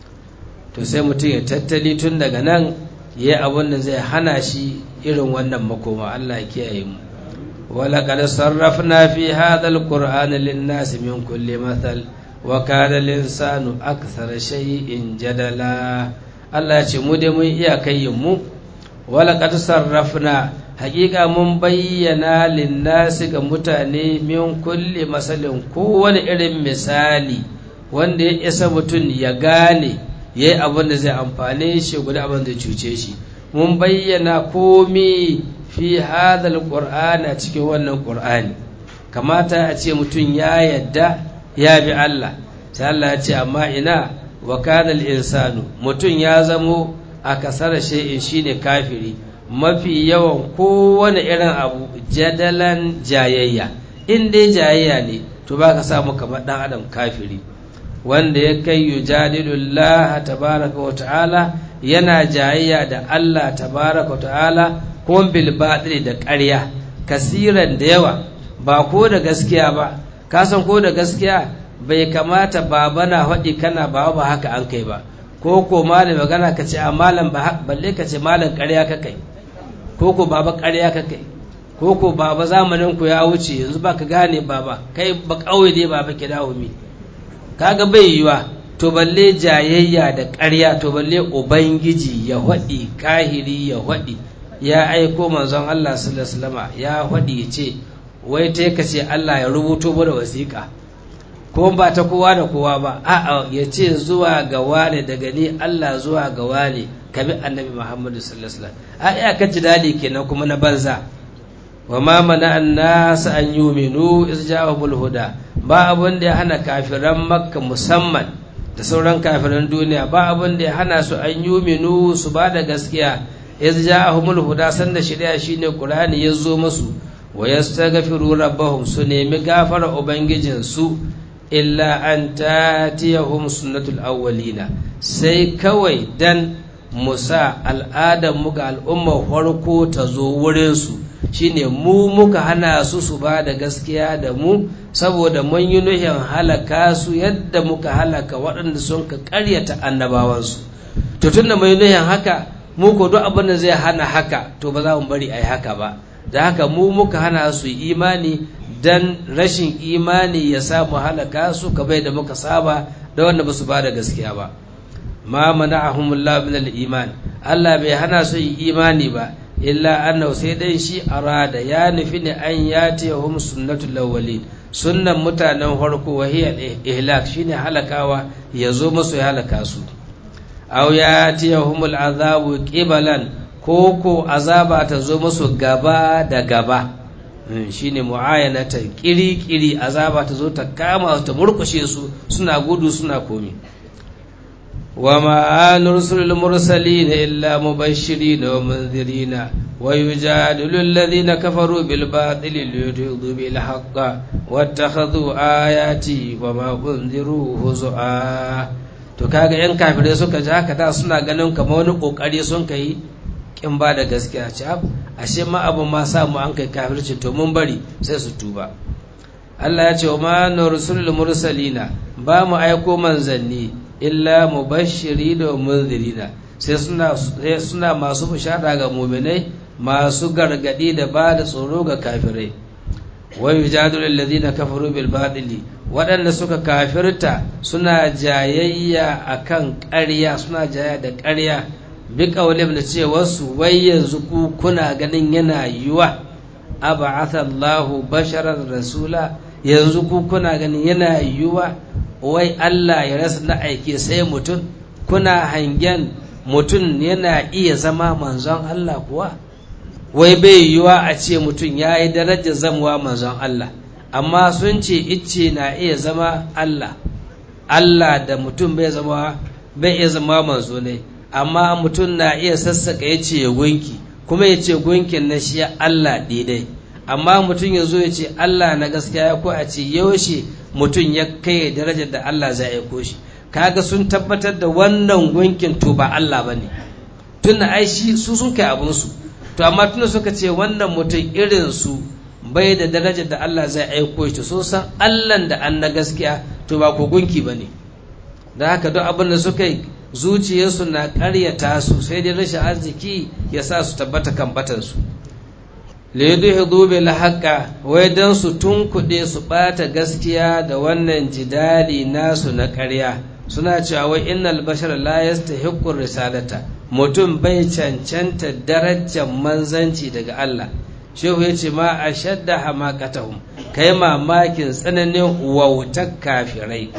to sai mutum ya tattali tun daga nan ya yi abin da zai hana shi irin wannan makoma Allah ya kiyaye mu wala qad sarrafna fi hadha alqur'ana lin-nasi min kulli mathal wa kana al-insanu akthara shay'in jadala Allah ya ce mu dai mun iya kayyin mu wala qad sarrafna haƙiƙa mun bayyana linnasi ga mutane min kulli masalin kowane irin misali wanda ya isa mutum ya gane ya yi abin da zai amfane shi guda abin da cuce shi mun bayyana komi fi hadal qur'ana cikin wannan qur'ani kamata a ce mutum ya yadda ya bi Allah sai Allah ya ce amma ina wa kana insanu mutum ya zamo a kasar shay'in shine kafiri mafi yawan kowane irin abu jadalan jayayya in dai jayayya ne to ba ka samu kamar dan adam kafiri wanda ya kai yujadilullah tabaraka wa ta'ala yana jayayya da Allah tabaraka wa ta'ala kuma bil batil da ƙarya kasiran da yawa ba ko da gaskiya ba ka san ko da gaskiya bai kamata baba na faɗi kana ba ba haka an kai ba ko ko malam magana ka ce a malam ba balle ka ce malam ƙarya ka kai ko ko baba ƙarya ka kai ko ko baba zamanin ku ya wuce yanzu ba ka gane baba kai ba ƙauye dai baba ki dawo mi kaga bai yiwa to balle jayayya da ƙarya to balle ubangiji ya haɗi kahiri ya haɗi ya aiko manzon Allah sallallahu alaihi wasallam ya haɗi ya ce wai ta ka ce Allah ya rubuto da wasiƙa ko ba ta kowa da kowa ba a'a ya ce zuwa ga wane daga ni Allah zuwa ga wane kabi annabi Muhammadu sallallahu alaihi wasallam a iya ka ji dadi kenan kuma na banza wa ma mana annas an yuminu iz ja'ahumul huda ba abun da ya hana kafiran makka musamman da sauran kafiran duniya ba abin da ya hana su an yuminu su ba da gaskiya iz ja'ahumul huda sanda shari'a shine qur'ani ya zo musu wa yastaghfiru rabbahum su nemi gafara ubangijin su illa an tatiyahum sunnatul awwalina sai kawai dan musa al'adar mu ga al'ummar farko ta zo wurin su shine mu muka hana su su ba da gaskiya da mu saboda mun yi nuhin halaka su yadda muka halaka waɗanda sun ka ƙaryata annabawansu to tun da mai nuhin haka mu ko duk abin da zai hana haka to ba za mu bari a yi haka ba da haka mu muka hana su imani dan rashin imani ya samu halaka su kamar da muka saba da wanda ba su ba da gaskiya ba ma mana'ahumullahu min al-iman Allah bai hana su yi imani ba illa annahu sai dai shi arada ya nufi ne an yatihum sunnatul awwalin sunnan mutanen farko wa hiya ihlak shine halakawa ya zo musu ya halaka su aw yatihum al'azabu qibalan ko ko azaba ta zo musu gaba da gaba shine muayanatan kiri kiri azaba ta zo ta kama ta murkushe su suna gudu suna komi وما نرسل المرسلين إلا مبشرين ومنذرين ويجادل الذين كفروا بالباطل ليدحضوا بالحق واتخذوا آياتي وما أنذروا هزؤا to kaga yan kafirai suka ji haka da suna ganin kamar wani kokari sun kai kin ba da gaskiya ce ashe ma abu ma samu an kai kafirci to mun bari sai su tuba Allah ya ce wa ma nursulul mursalina ba mu aiko manzanni illa mubashiri da munzirina sai suna suna masu bishara ga muminai masu gargadi da ba da tsoro ga kafirai wa yujadilu alladhina kafaru bil batili waɗanda suka kafirta suna jayayya akan ƙarya suna jayayya da ƙarya bi qawlin da cewa su wai yanzu ku kuna ganin yana yiwa ab'atha Allahu basharan rasula yanzu ku kuna ganin yana yiwa wai Allah ya rasa na aike sai mutum kuna hangen mutum yana iya zama manzon Allah kuwa wai bai yiwa a ce mutum ya yi darajar zamuwa manzon Allah amma sun ce icce na iya zama Allah Allah da mutum bai zama bai iya zama manzo ne amma mutum na iya sassaka ya ce gunki kuma ya ce gunkin na shi Allah daidai amma mutum ya zo ya ce Allah na gaskiya ko a ce yaushe mutum ya kai darajar da Allah zai aiko shi kaga sun tabbatar da wannan gunkin to ba Allah bane tunda ai shi su sun kai abun su to amma tunda suka ce wannan mutum irin su bai da darajar da Allah zai aiko shi sun san Allah da an na gaskiya to ba ko gunki bane da haka duk abin da suka yi zuciyarsu na karyata su sai dai rashin arziki ya sa su tabbata kan batansu liyudhidu bil haqqa wai dan su tunkuɗe su ɓata gaskiya da wannan jidali nasu na ƙarya suna cewa wai innal bashar la yastahiqqu risalata mutum bai cancanta darajar manzanci daga Allah shehu yace ma ashadda hamaqatahum kai mamakin tsananin wautar kafirai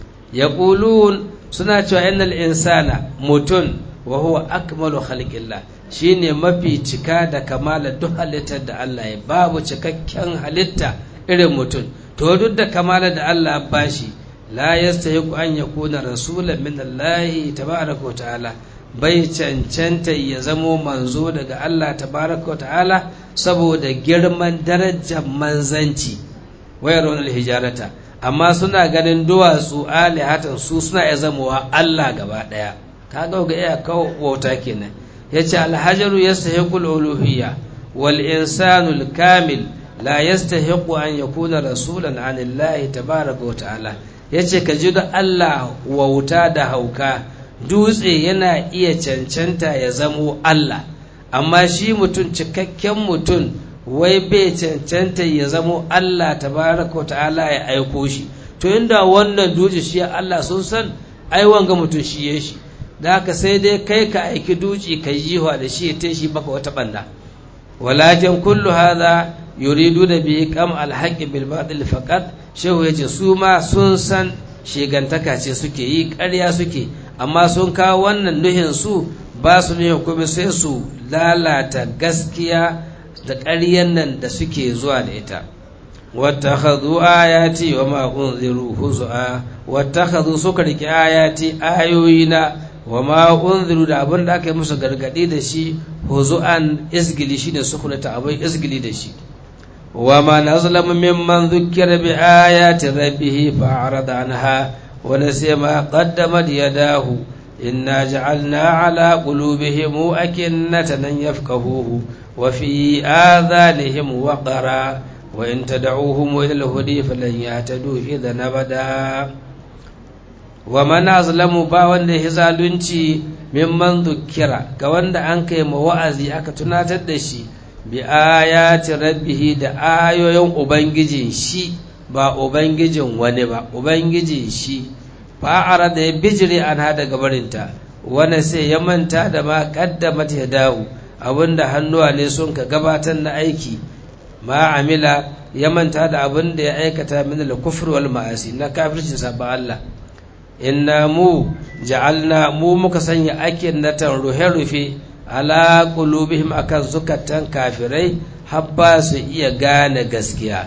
yaqulun suna cewa innal insana mutum wa huwa akmalu khalqillah shine mafi cika da kamala duk halittar da Allah ya babu cikakken halitta irin mutum to duk da kamala da Allah ba shi la yastahiqu an yakuna rasulan min Allah tabaraka wa ta'ala bai cancanta ya zamo manzo daga Allah tabaraka wa ta'ala saboda girman darajar manzanci wayar wani hijarata amma suna ganin duwatsu alihatan su suna ya zamowa Allah gaba daya kaga ga iya kawo wauta kenan yace alhajaru yastahiqu al-uluhiyya wal insanu al-kamil la yastahiqu an yakuna rasulan an Allah tabaaraka wa ta'ala yace ka ji da Allah wauta da hauka dutse yana iya cancanta ya zamo Allah amma shi mutum cikakken mutum wai bai cancanta ya zamo Allah tabaaraka wa ta'ala ya aiko shi to inda wannan dutse shi Allah sun san ai wanga mutum shi ya shi da haka sai dai kai ka aiki duci ka yi da shi ya shi baka wata banda walakin kullu hadha yuridu da bi kam alhaqi bil batil faqat shehu yace su ma sun san shegantaka ce suke yi ƙarya suke amma sun kawo wannan nuhin su ba su ne kuma sai su lalata gaskiya da ƙaryan nan da suke zuwa da ita wattakhadhu ayati wa ma unziru huzua wattakhadhu suka riki ayati ayoyina wa ma unziru da abin da aka yi musu gargadi da shi huzuan isgili shine sukunata abin isgili da shi wa ma nazlamu mimman dhukkira bi ayati rabbih fa'arada anha wa nasiya ma qaddamat yadahu inna ja'alna ala qulubihim akinnatan an yafqahuhu wa fi adhanihim waqara wa in tad'uhum ila al-hudi falan yahtadu idhan abada wa man azlamu ba wanda ya zalunci mimman dhukkira ga wanda an kai ma wa'azi aka tunatar da shi bi ayati rabbihi da ayoyin ubangijin shi ba ubangijin wani ba ubangijin shi fa'ara da ya bijire an hada gabarinta wani sai ya manta da ma kaddamat ya dawo abinda hannuwa ne sun ka gabatar na aiki ma amila ya manta da abin da ya aikata min al-kufr wal ma'asi na kafirci sabba Allah inna mu ja'alna mu muka sanya akin natan ruhe-rufe ala qulubihim akan zukatan kafirai habba su iya gane gaskiya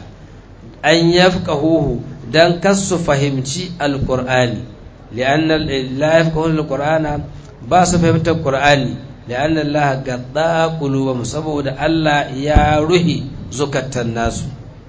an yafqahuhu dan kasu fahimci alqur'ani li'anna la yafqahuna alqur'ana ba su fahimtar qur'ani li'anna Allah gadda qulubahum saboda Allah ya ruhi zukatan nasu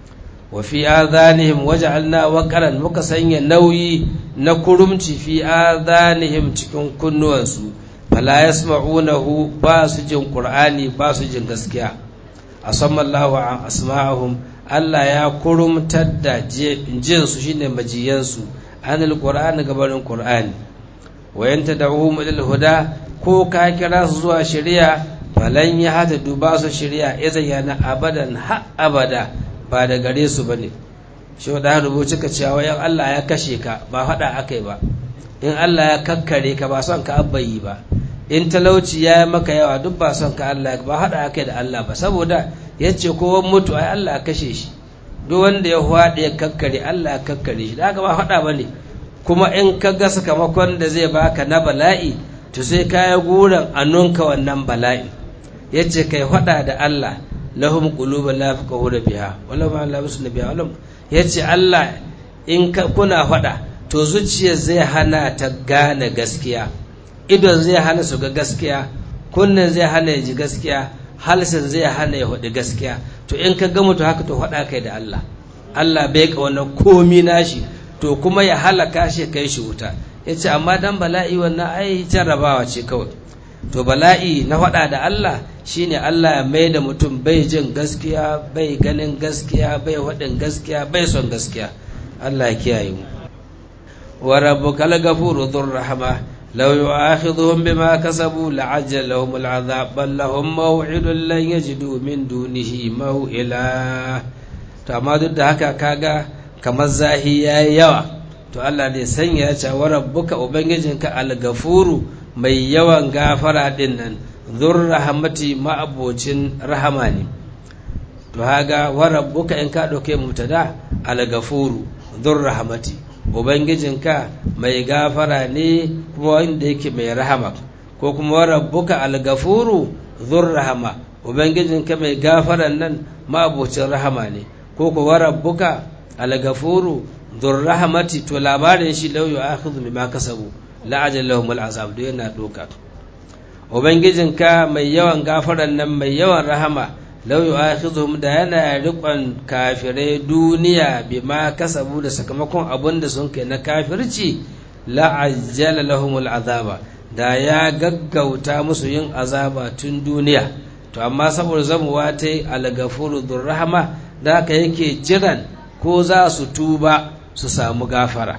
wa fi adhanihim waja'alna waqaran muka sanya nauyi na kurumci fi adhanihim cikin kunnuwansu fala yasma'unahu ba su jin qur'ani ba su jin gaskiya asammallahu an asma'ahum Allah ya kurumtar da jin su shine majiyansu anil qur'ani gabarin qur'ani wa yanta da'uhum ila huda ko ka kira su zuwa shari'a falan ya hata duba su shari'a idan yana abadan ha abada ba da gare su bane shi da rubuci ka cewa yan Allah ya kashe ka ba faɗa akai ba in Allah ya kakkare ka ba son ka abbayi ba in talauci ya yi maka yawa duk ba son ka Allah ba haɗa akai da Allah ba saboda ya ce kowan mutu ai Allah kashe shi duk wanda ya haɗe ya kakkare Allah ya kakkare shi da haka ba haɗa ba ne kuma in ka ga sakamakon da zai baka na bala'i to sai ka yi guran a nunka wannan bala'i ya ce kai haɗa da Allah lahum qulubun la yafqahuna biha wala ma la yusna biha wala yace Allah in ka kuna faɗa to zuciyar zai hana ta gane gaskiya idon zai hana su ga gaskiya kunnen zai hana ya ji gaskiya halsin zai hana ya hudu gaskiya to in ka ga mutu haka to faɗa kai da Allah Allah bai ka wannan komi nashi to kuma ya halaka shi kai shi wuta yace amma dan bala'i wannan ai jarrabawa ce kawai to bala'i na faɗa da Allah shine Allah ya mai da mutum bai jin gaskiya bai ganin gaskiya bai waɗin gaskiya bai son gaskiya Allah ya kiyaye mu wa rabbukal ghafuru dhur rahma law yu'akhidhuhum bima kasabu la'ajjala lahum al'adhab bal lahum maw'idun lan yajidu min dunihi maw'ila to amma duk da haka kaga kamar zahi yayi yawa to Allah ne sanya ya ce wa rabbuka ubangijinka al-ghafuru mai yawan gafara din nan zur rahamati ma'abocin rahama ne to haga wa rabbuka in ka dauke mutada al-ghafuru zur rahamati ubangijinka mai gafara ne kuma wanda yake mai rahama ko kuma wa rabbuka al-ghafuru zur rahama ubangijinka mai gafaran nan ma'abocin rahama ne ko ko wa rabbuka al-ghafuru zur rahamati to labarin shi lau yu'akhidhu bima kasabu la'ajal lahum al'azab da yana doka ubangijinka mai yawan gafaran nan mai yawan rahama law yu'akhidhum da yana riƙon kafirai duniya bima kasabu da sakamakon abun da sun kai na kafirci la'ajjala lahum al'azaba da ya gaggauta musu yin azaba tun duniya to amma saboda zamuwa ta yi algafuru rahama da haka yake jiran ko za su tuba su samu gafara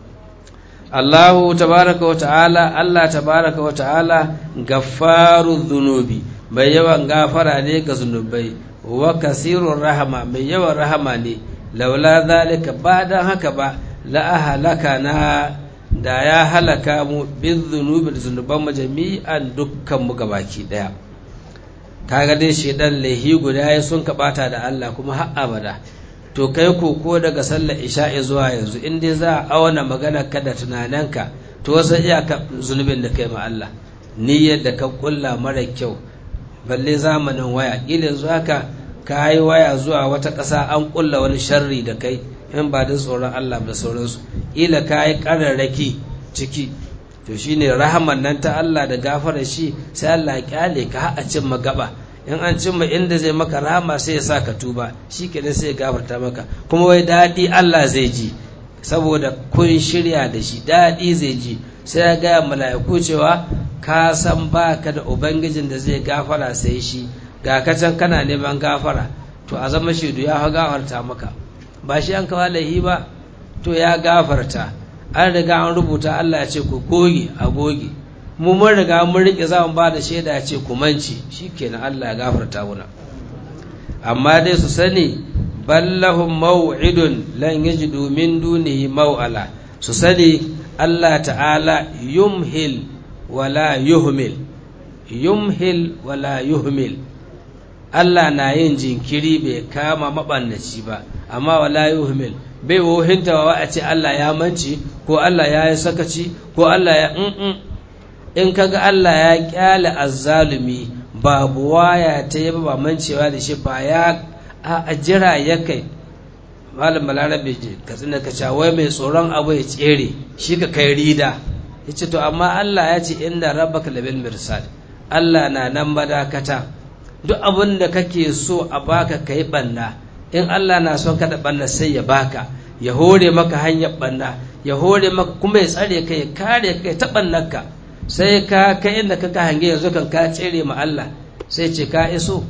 Allahu tabaraka wa ta'ala Allah tabaraka wa ta'ala gaffaru dhunubi mai yawan gafara ne ga zunubai wa kasirur rahama mai yawan rahama ne laula zalika ba dan haka ba la ahlaka na da ya halaka mu bin zunubi da zunuban mu jami'an dukkan mu gabaki daya kaga dai shedan lahi guda ya sun kabata da Allah kuma har abada to kai ko ko daga sallar isha'i zuwa yanzu in dai za a auna magana ka da tunaninka to wasu iyaka zunubin da kai ma Allah niyyar da ka kulla mara kyau balle zamanin waya kila yanzu haka ka yi waya zuwa wata ƙasa an ƙulla wani sharri da kai in ba da tsoron Allah da sauransu ila ka yi ƙararraki ciki to shine rahaman nan ta Allah da gafara shi sai Allah ya kyale ka a cin magaba in an cimma inda zai maka rahama sai ya sa ka tuba shi kenan sai ya gafarta maka kuma wai daɗi Allah zai ji saboda kun shirya da shi daɗi zai ji sai ya gaya mala'iku cewa ka san baka da ubangijin da zai gafara sai shi ga ka can kana neman gafara to a zama shaidu ya gafarta maka ba shi an kawo laihi ba to ya gafarta an riga an rubuta Allah ya ce ku goge a goge mu mun riga mun rike za mu ba da shaida ya ce ku mance shikenan Allah ya gafarta muna amma dai su sani ballahum maw'idun lan yajidu min dunihi maw'ala su sani Allah ta'ala yumhil wala yuhmil yumhil wala yuhmil Allah na yin jinkiri bai kama mabannaci ba amma wala yuhmil bai wohinta wa a ce Allah ya manci ko Allah ya yi sakaci ko Allah ya in in kaga Allah ya kyale azzalumi babu waya ta yi ba mancewa da shi ba ya a jira ya kai malam balarabe ka tsina ka wai mai tsoron abu ya tsere shi ka kai rida ya ce to amma Allah ya ce inda rabbaka labil mirsad Allah na nan madakata duk abin da kake so a baka kai banna in Allah na son ka da banna sai ya baka ya hore maka hanyar banna ya hore maka kuma ya tsare ka ya kare ka ya taɓa ka sai ka kai inda ka ka hange yanzu kan ka tsere ma Allah sai ce ka iso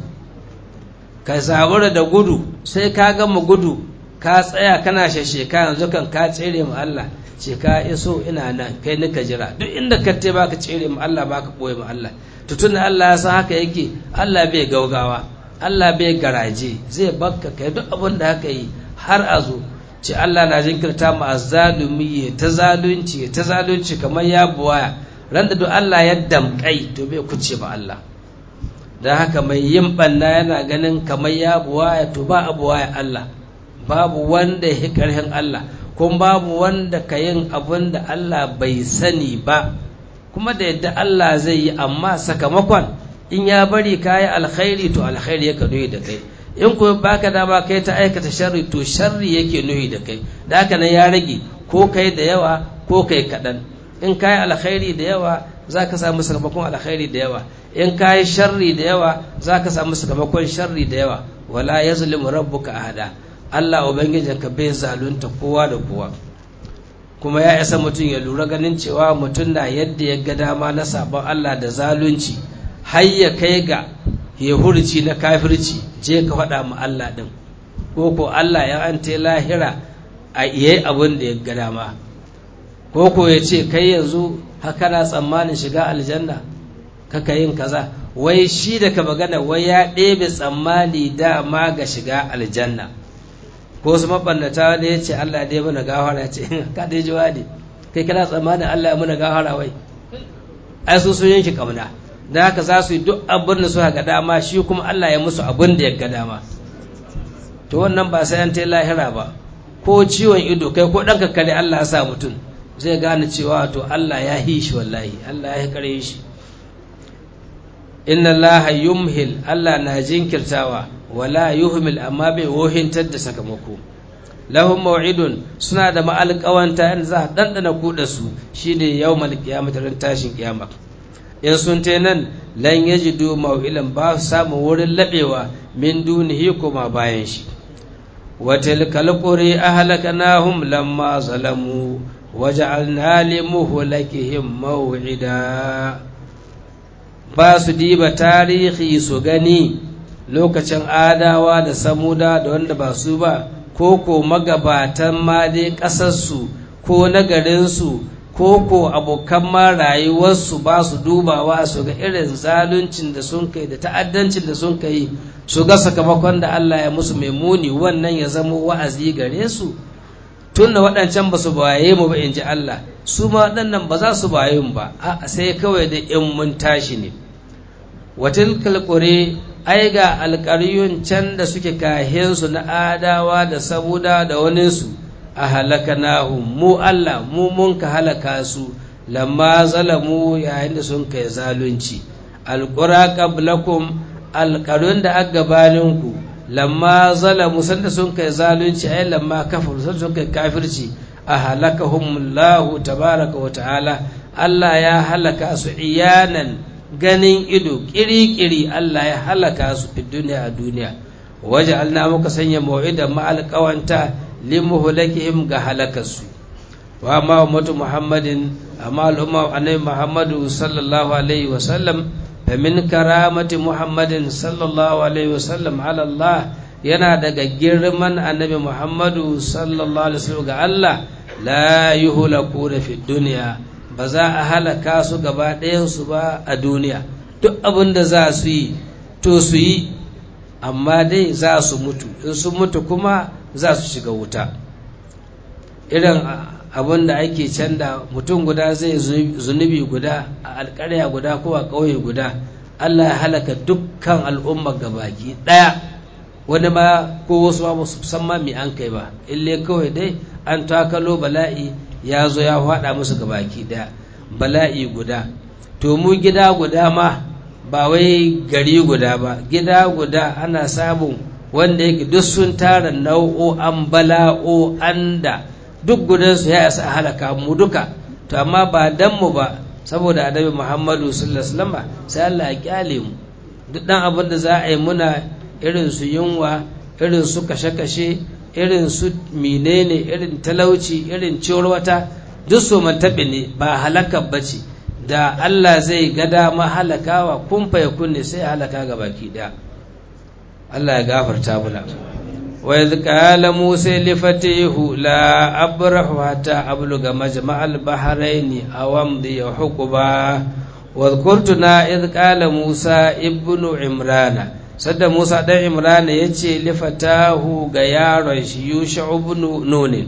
ka zabura da gudu sai ka gama gudu ka tsaya kana shasheka yanzu kan ka tsere ma Allah ce ka iso ina nan kai nika jira duk inda ka te baka tsere ma Allah baka boye ma Allah to tunda Allah ya san haka yake Allah bai gaugawa Allah bai garaje zai bakka kai duk abin da haka yi har a zo ce Allah na jinkirta mu azzalumi ya ta zalunci ya ta zalunci kamar ya buwaya ran da duk Allah ya damkai to bai kuce ba Allah dan haka mai yin banna yana ganin kamar ya buwaya to ba a buwaya Allah babu wanda ya karhin Allah kuma babu wanda ka yin abin da Allah bai sani ba kuma da yadda Allah zai yi amma sakamakon in ya bari ka yi alkhairi to alkhairi ya nuhi da kai in kuma baka dama kai ta aikata sharri to sharri yake nuhi da kai da haka nan ya rage ko kai da yawa ko kai kaɗan in ka yi alkhairi da yawa za ka samu sakamakon alkhairi da yawa in ka yi sharri da yawa za ka samu sakamakon sharri da yawa wala ya zulimu rabbuka ahada Allah ubangijinka bai zalunta kowa da kowa kuma ya isa mutum ya lura ganin cewa mutum na yadda ya ga dama na sabon Allah da zalunci har ya kai ga ya hurci na kafirci je ka faɗa mu Allah ɗin ko ko Allah ya an ta lahira a iya abin da ya ga dama ko ko ya ce kai yanzu haka na tsammanin shiga aljanna kaka yin kaza wai shi da ka magana wai ya ɗebe tsammani dama ga shiga aljanna ko su mabannata da ya ce Allah dai mana gafara ce ka dai ji wadi kai kana tsammanin Allah ya mana gafara wai ai su sun yanki kamna da haka za su yi duk abin da suka ga dama shi kuma Allah ya musu abin da ya ga dama to wannan ba sai an ta lahira ba ko ciwon ido kai ko ɗan kare Allah ya sa mutum zai gane cewa to Allah ya hi shi wallahi Allah ya kare shi inna Allah yumhil Allah na jinkirtawa wala yuhmil amma bai wohintar da sakamako lahum maw'idun suna da ma'alƙawanta in za a ɗanɗana kuɗa su shine yawmal qiyamah ran tashin kiyama in sun te nan lan yajidu maw'ilan ba su samu wurin laɓewa min dunihi kuma bayan shi wa tilkal quri ahlaknahum lamma zalamu waja'alna limuhlikihim maw'ida ba su diba tarihi su gani lokacin adawa da samuda da wanda ba su ba ko ko magabatan ma dai ƙasarsu ko na garinsu ko ko abokan ma rayuwarsu ba su dubawa su ga irin zaluncin da sun kai da ta'addancin da sun kai su ga sakamakon da Allah ya musu mai muni wannan ya zama wa'azi gare su tun da waɗancan ba su baye mu ba in ji Allah su ma waɗannan ba za su baye mu ba a sai kawai da in mun tashi ne watilkal qure ai ga alƙaryun can da suke kahinsu na adawa da sabuda da waninsu a halakanahum mu Allah mu mun ka halaka su lamma zalamu yayin da sun kai zalunci alƙura qablakum alƙarun da aka gabaninku lamma zalamu sanda sun kai zalunci ai lamma kafaru sanda sun kai kafirci a halakahumullahu tabaraka wa ta'ala Allah ya halaka su iyanan ganin ido kiri-kiri Allah ya halaka su fi duniya a duniya waje alna muka sanya ma'idan ma'alƙawanta limuhulakihim ga halakarsu wa ma ummatu muhammadin amma al'umma annabi muhammadu sallallahu alaihi wa sallam fa min karamati muhammadin sallallahu alaihi wa sallam ala Allah yana daga girman annabi muhammadu sallallahu alaihi wa sallam ga Allah la yuhlakuna fi dunya ba za a halaka su gaba ɗayansu ba a duniya duk abin da za su yi to su yi amma dai za su mutu in sun mutu kuma za su shiga wuta irin abin da ake canda mutum guda zai zunubi guda a alƙarya guda ko a ƙauye guda allah ya halaka dukkan al'umma gabaki ɗaya wani ma ko wasu ba su san ma me an kai ba ille kawai dai an takalo bala'i ya zo ya faɗa musu gabaki ɗaya bala'i guda to mu gida guda ma ba wai gari guda ba gida guda ana samun wanda yake duk sun tara nau'o'an bala'o'an da duk gudansu ya isa halaka mu duka to amma ba dan mu ba saboda annabi muhammadu sallallahu alaihi wasallam sai Allah ya kyale mu duk dan abin da za a yi muna irin su yunwa irin su kashe-kashe irin su menene irin talauci irin wata duk su mantaɓe ne ba halaka bace da Allah zai ga dama halakawa kun fa kunne sai halaka ga baki daya Allah ya gafarta muna wa idh qala musa li fatihu la abrahu hatta abluga majma'al bahrayn aw amdi huquba wa dhkurtuna idh qala musa ibnu imrana sadda musa dan imrana yace li fatahu ga yaron shi yusha ibnu nun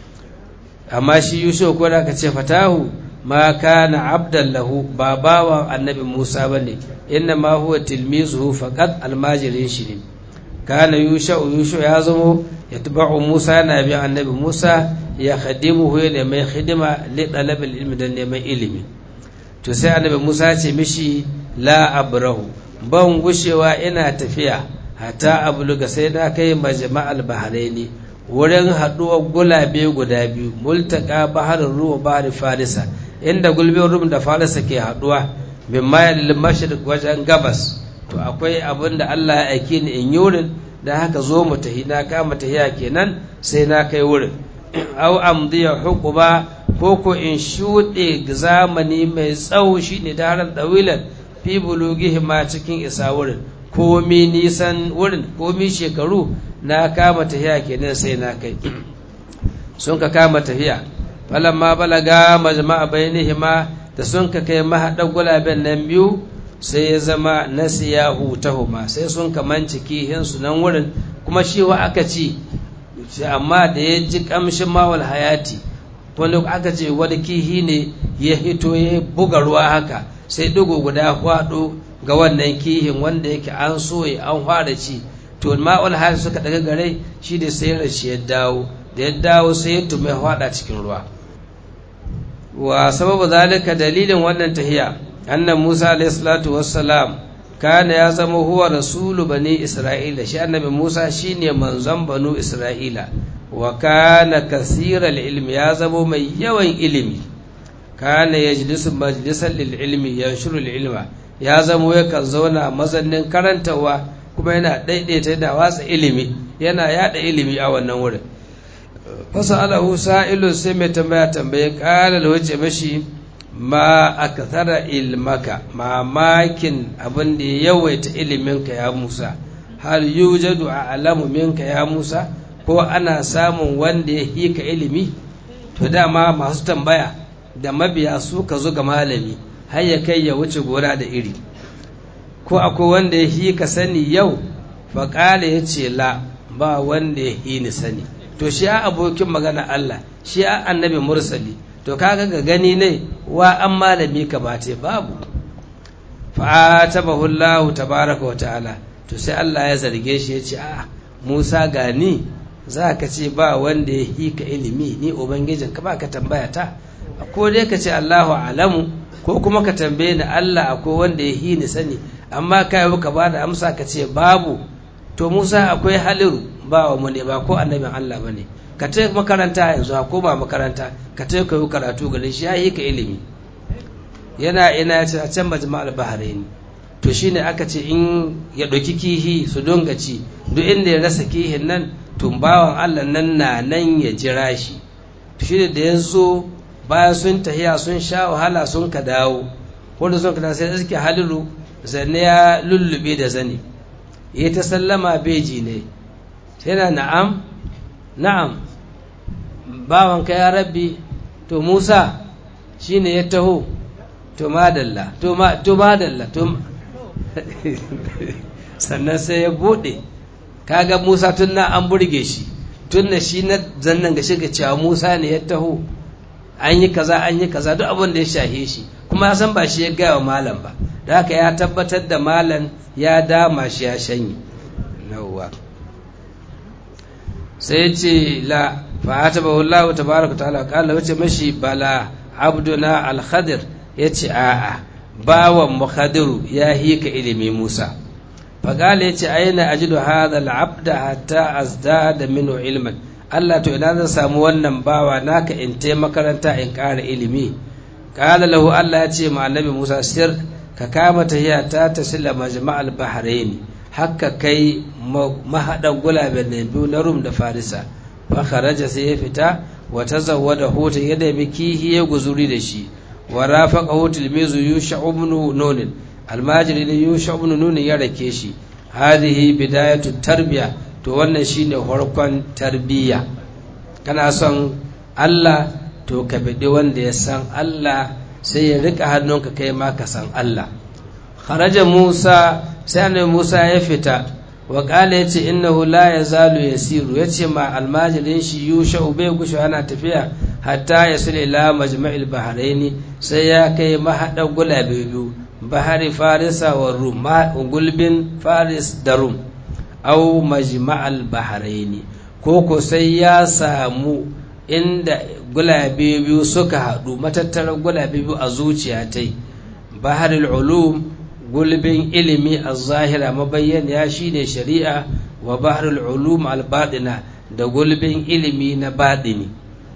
amma shi yusha ko da ka ce fatahu ma kana abdan lahu ba bawan annabi Musa bane inna ma huwa tilmizuhu faqat almajirin shi ne kana yusha yusha ya zamo yatba'u Musa yana bi annabi Musa ya khadimuhu ya mai khidima li talab ilmi dan neman ilimi to sai annabi Musa ce mishi la abrahu ban gushewa ina tafiya hatta abluga sai na kai majma'al bahraini wurin haɗuwar gulabe guda biyu multaka baharin ruwa bahar farisa inda gulbin rum da farisa ke haɗuwa min mayar mashriq wajen gabas to akwai abin da Allah ya aike ni in yi wurin da haka zo mu tahi na kama tahiya kenan sai na kai wurin au amdiya hukuba ko ko in shuɗe zamani mai tsawo shine daren dawilan fi bulugihi ma cikin isa wurin komi nisan wurin komi shekaru na kama tafiya kenan sai na kai sun ka kama tafiya falamma balaga majma'a bainihima da sun ka kai mahaɗar gulaben nan biyu sai ya zama nasiya hutahuma sai sun ka manci kihinsu nan wurin kuma shi wa aka ci amma da ya ji kamshin mawal hayati wani aka ce wani kihi ne ya hito ya buga ruwa haka sai dugu guda kwaɗo ga wannan kihin wanda yake an soye an fara ci to ma'ul hal suka daga gare shi da sai rashi ya dawo da ya dawo sai ya tume hada cikin ruwa wa sababu zalika dalilin wannan tahiya annan Musa alayhi salatu wassalam kana ya zama huwa rasulu bani Isra'ila shi annabi Musa shine manzon banu Isra'ila wa kana kasiral ilmi ya zama mai yawan ilimi kana yajlisu majlisan lil ilmi yanshuru ilma ya zama yakan zauna mazannin karantawa kuma yana daidaita da watsa ilimi yana yada ilimi a wannan wurin fasa alahu sa'ilu sai mai tambaya tambaye kala da wace mashi ma akthara ilmaka mamakin abin da ya yawaita iliminka ya Musa hal yujadu a alamu minka ya Musa ko ana samun wanda ya hika ilimi to dama masu tambaya da mabiya su ka zo ga malami har ya kai ya wuce gora da iri ko akwai wanda ya hi ka sani yau faƙala ya ce la ba wanda ya hi ni sani to shi a abokin magana Allah shi a annabi mursali to kaga ga gani ne wa an malami ka bace babu fa'atabahu Allah tabaraka wa ta'ala to sai Allah ya zarge shi ya ce a Musa gani za ka ce ba wanda ya hi ka ilimi ni ubangijin ka ba ka tambaya ta ko dai ka ce Allahu alamu ko kuma ka tambaye ni Allah akwai wanda ya hi ni sani amma ka yi ka ba da amsa ka ce babu to Musa akwai haliru ba wa mu ne ba ko annabin Allah bane ka ta makaranta yanzu ko ba makaranta ka ta kai karatu gare shi yayi ka ilimi yana ina ya ce a can majma'al bahrain to shine aka ce in ya ɗauki kihi su donga ci duk inda ya rasa kihin nan tumbawan Allah nan na nan ya jira shi shi da ya zo bayan sun tahiya sun sha wahala sun ka dawo wanda sun ka dawo sai suke haliru zanne ya lullube da zane ya ta sallama beji ne yana na'am na'am bawan ka ya rabbi to musa shine ya taho to madalla to madalla to sannan sai ya bude kaga musa tun na an burge shi tun da shi na zannan ga shiga cewa musa ne ya taho an yi kaza an yi kaza duk abin da ya shahe shi kuma ya san ba shi ya gaya wa malam ba da haka ya tabbatar da malam ya dama shi ya shanye yawwa sai ce la fa'ata ba wallahu tabaraka ta'ala kala wace mashi bala abduna al-khadir yace a'a bawan mu khadiru ya hika ilimi musa faqala yace aina ajidu hadha al-abda hatta azdada minhu ilman Allah to ina zan samu wannan bawa naka in tai makaranta in ƙara ilimi qala lahu Allah ya ce ma annabi Musa sir ka kama tahiya ta tasila majma'al bahrain hakka kai mahadan gulaben nan biyu na Rum da Farisa fa kharaja sai ya fita wa tazawwada hutan ya da kihi ya guzuri da shi wa rafaqahu tilmizu yusha ibn nun almajiri ne yusha ibn nun ya rake shi hadhihi bidayatu tarbiya to wannan shine farkon tarbiyya kana son Allah to ka bidi wanda ya san Allah sai ya rika hannunka kai ma ka san Allah kharaja Musa sai annabi Musa ya fita wa qala yace innahu la yazalu yasiru yace ma almajirin shi yusha bai gushu ana tafiya hatta yasul ila majma'il bahraini sai ya kai mahada gulabe biyu bahari farisa wa rum gulbin faris da rum au majma'al bahraini ko ko sai ya samu inda gulabe biyu suka haɗu matattarar gulabe biyu a zuciya ta baharul ulum gulbin ilimi a zahira mabayyana shi ne shari'a wa baharul ulum al-baɗina da gulbin ilimi na baɗini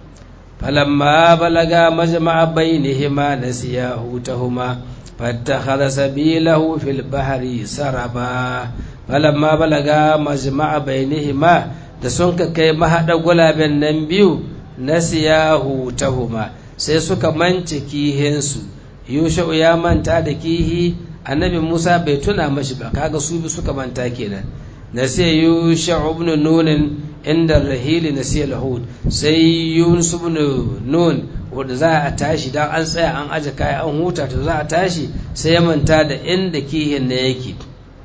falamma balaga majma'a bainihima nasiya hutahuma fattakhadha sabilahu fil bahri saraba falamma balaga majma'a bainihima da sun ka kai mahaɗa gulaben nan biyu na siyahu tahuma sai suka mance kihinsu yusha'u ya manta da kihi annabi musa bai tuna mashi ba kaga su bi suka manta kenan na sai yusha'u ibn nunin inda rahili na sai lahud sai yunus ibn nun wanda za a tashi dan an tsaya an aje kaya an huta to za a tashi sai ya manta da inda kihin na yake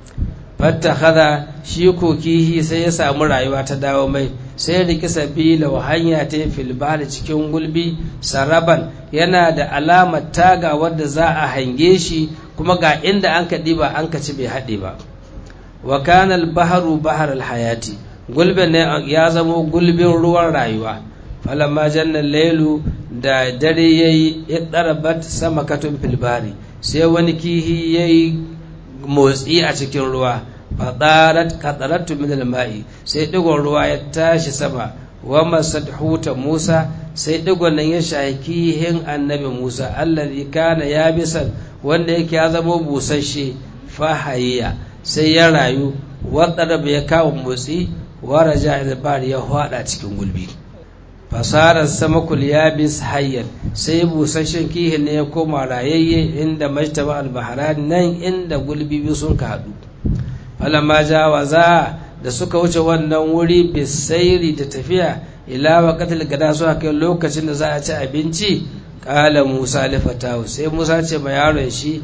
fattakhadha shi ko kihi sai ya samu rayuwa ta dawo mai sai riki sabila wa hanya ta fil cikin gulbi saraban yana da alamar taga wadda za a hange shi kuma ga inda an ka diba an ka ci bai haɗe ba wa kana al baharu bahar al hayati gulbin ne ya zamo gulbin ruwan rayuwa falamma janna lailu da dare yayi iddarabat samakatun fil bari sai wani kihi yayi motsi a cikin ruwa fadarat qadaratu min al-ma'i sai digon ruwa ya tashi sama wa masadhuta Musa sai digon nan ya shaki hin annabi Musa allazi kana yabisan wanda yake ya zama busasshe fahayya sai ya rayu wadda ya kawo motsi wa raja al ya hada cikin gulbi fasarar samakul yabis hayyan sai busasshen kihin ne ya koma rayayye inda majtaba al-baharan nan inda gulbi biyu sun ka haɗu falamma jawaza da suka wuce wannan wuri bisairi da tafiya ila waqatil gada suka kai lokacin da za a ci abinci qala musa li fatahu sai musa ce ma yaron shi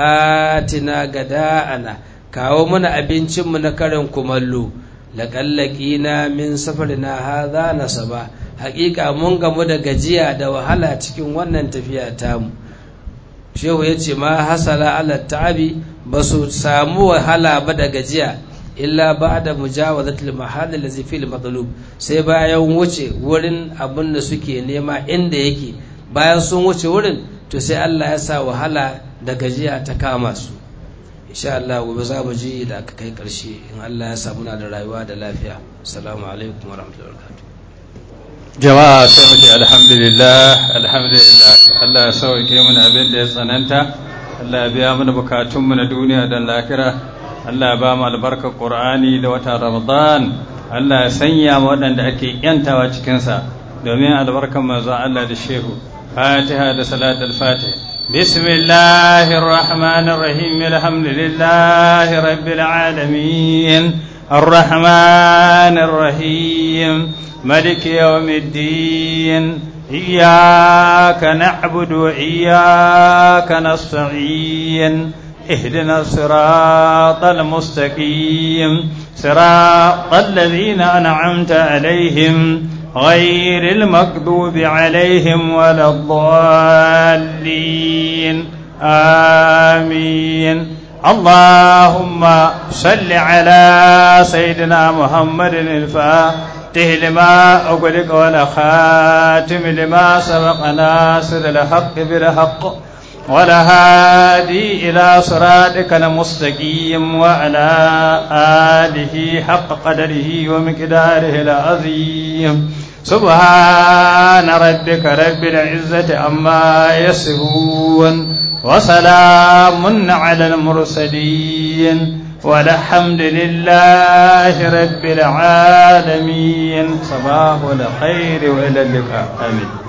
atina gada ana kawo mana abincin mu na karin kumallo laqallaqina min safarina hadha nasaba haƙiƙa mun gamu da gajiya da wahala cikin wannan tafiya tamu shehu ya ce ma hasala ala ta'abi ba su samu wahala ba da gajiya illa ba da mujawazatul mahallin da fil matsalub sai bayan wuce wurin abin da suke nema inda yake bayan sun wuce wurin to sai Allah ya sa wahala da gajiya ta kama su insha Allah gobe za mu ji da aka kai karshe in Allah ya samu na da rayuwa da lafiya assalamu alaikum wa rahmatullahi wa barakatuh jama'a sai mu ce alhamdulillah alhamdulillah Allah ya sauke mana abin da ya tsananta Allah ya biya mana bukatunmu na duniya da lahira Allah ya ba mu albarkar Qur'ani da watan Ramadan Allah ya sanya mu waɗanda ake yantawa cikin sa domin albarkar manzo Allah da shehu Fatiha da salat al-Fatih bismillahir rahmanir rahim alhamdulillahi rabbil alamin الرحمن الرحيم ملك يوم الدين إياك نعبد وإياك نستعين اهدنا الصراط المستقيم صراط الذين أنعمت عليهم غير المكذوب عليهم ولا الضالين آمين اللهم صل على سيدنا محمد الفاتح لما أغلق ولا خاتم لما سبق ناصر الحق بالحق ولا هادي إلى صراطك المستقيم وعلى آله حق قدره ومقداره العظيم سبحان ربك رب العزة عما يصفون وسلام على المرسلين والحمد لله رب العالمين صباح الخير وإلى اللقاء آمين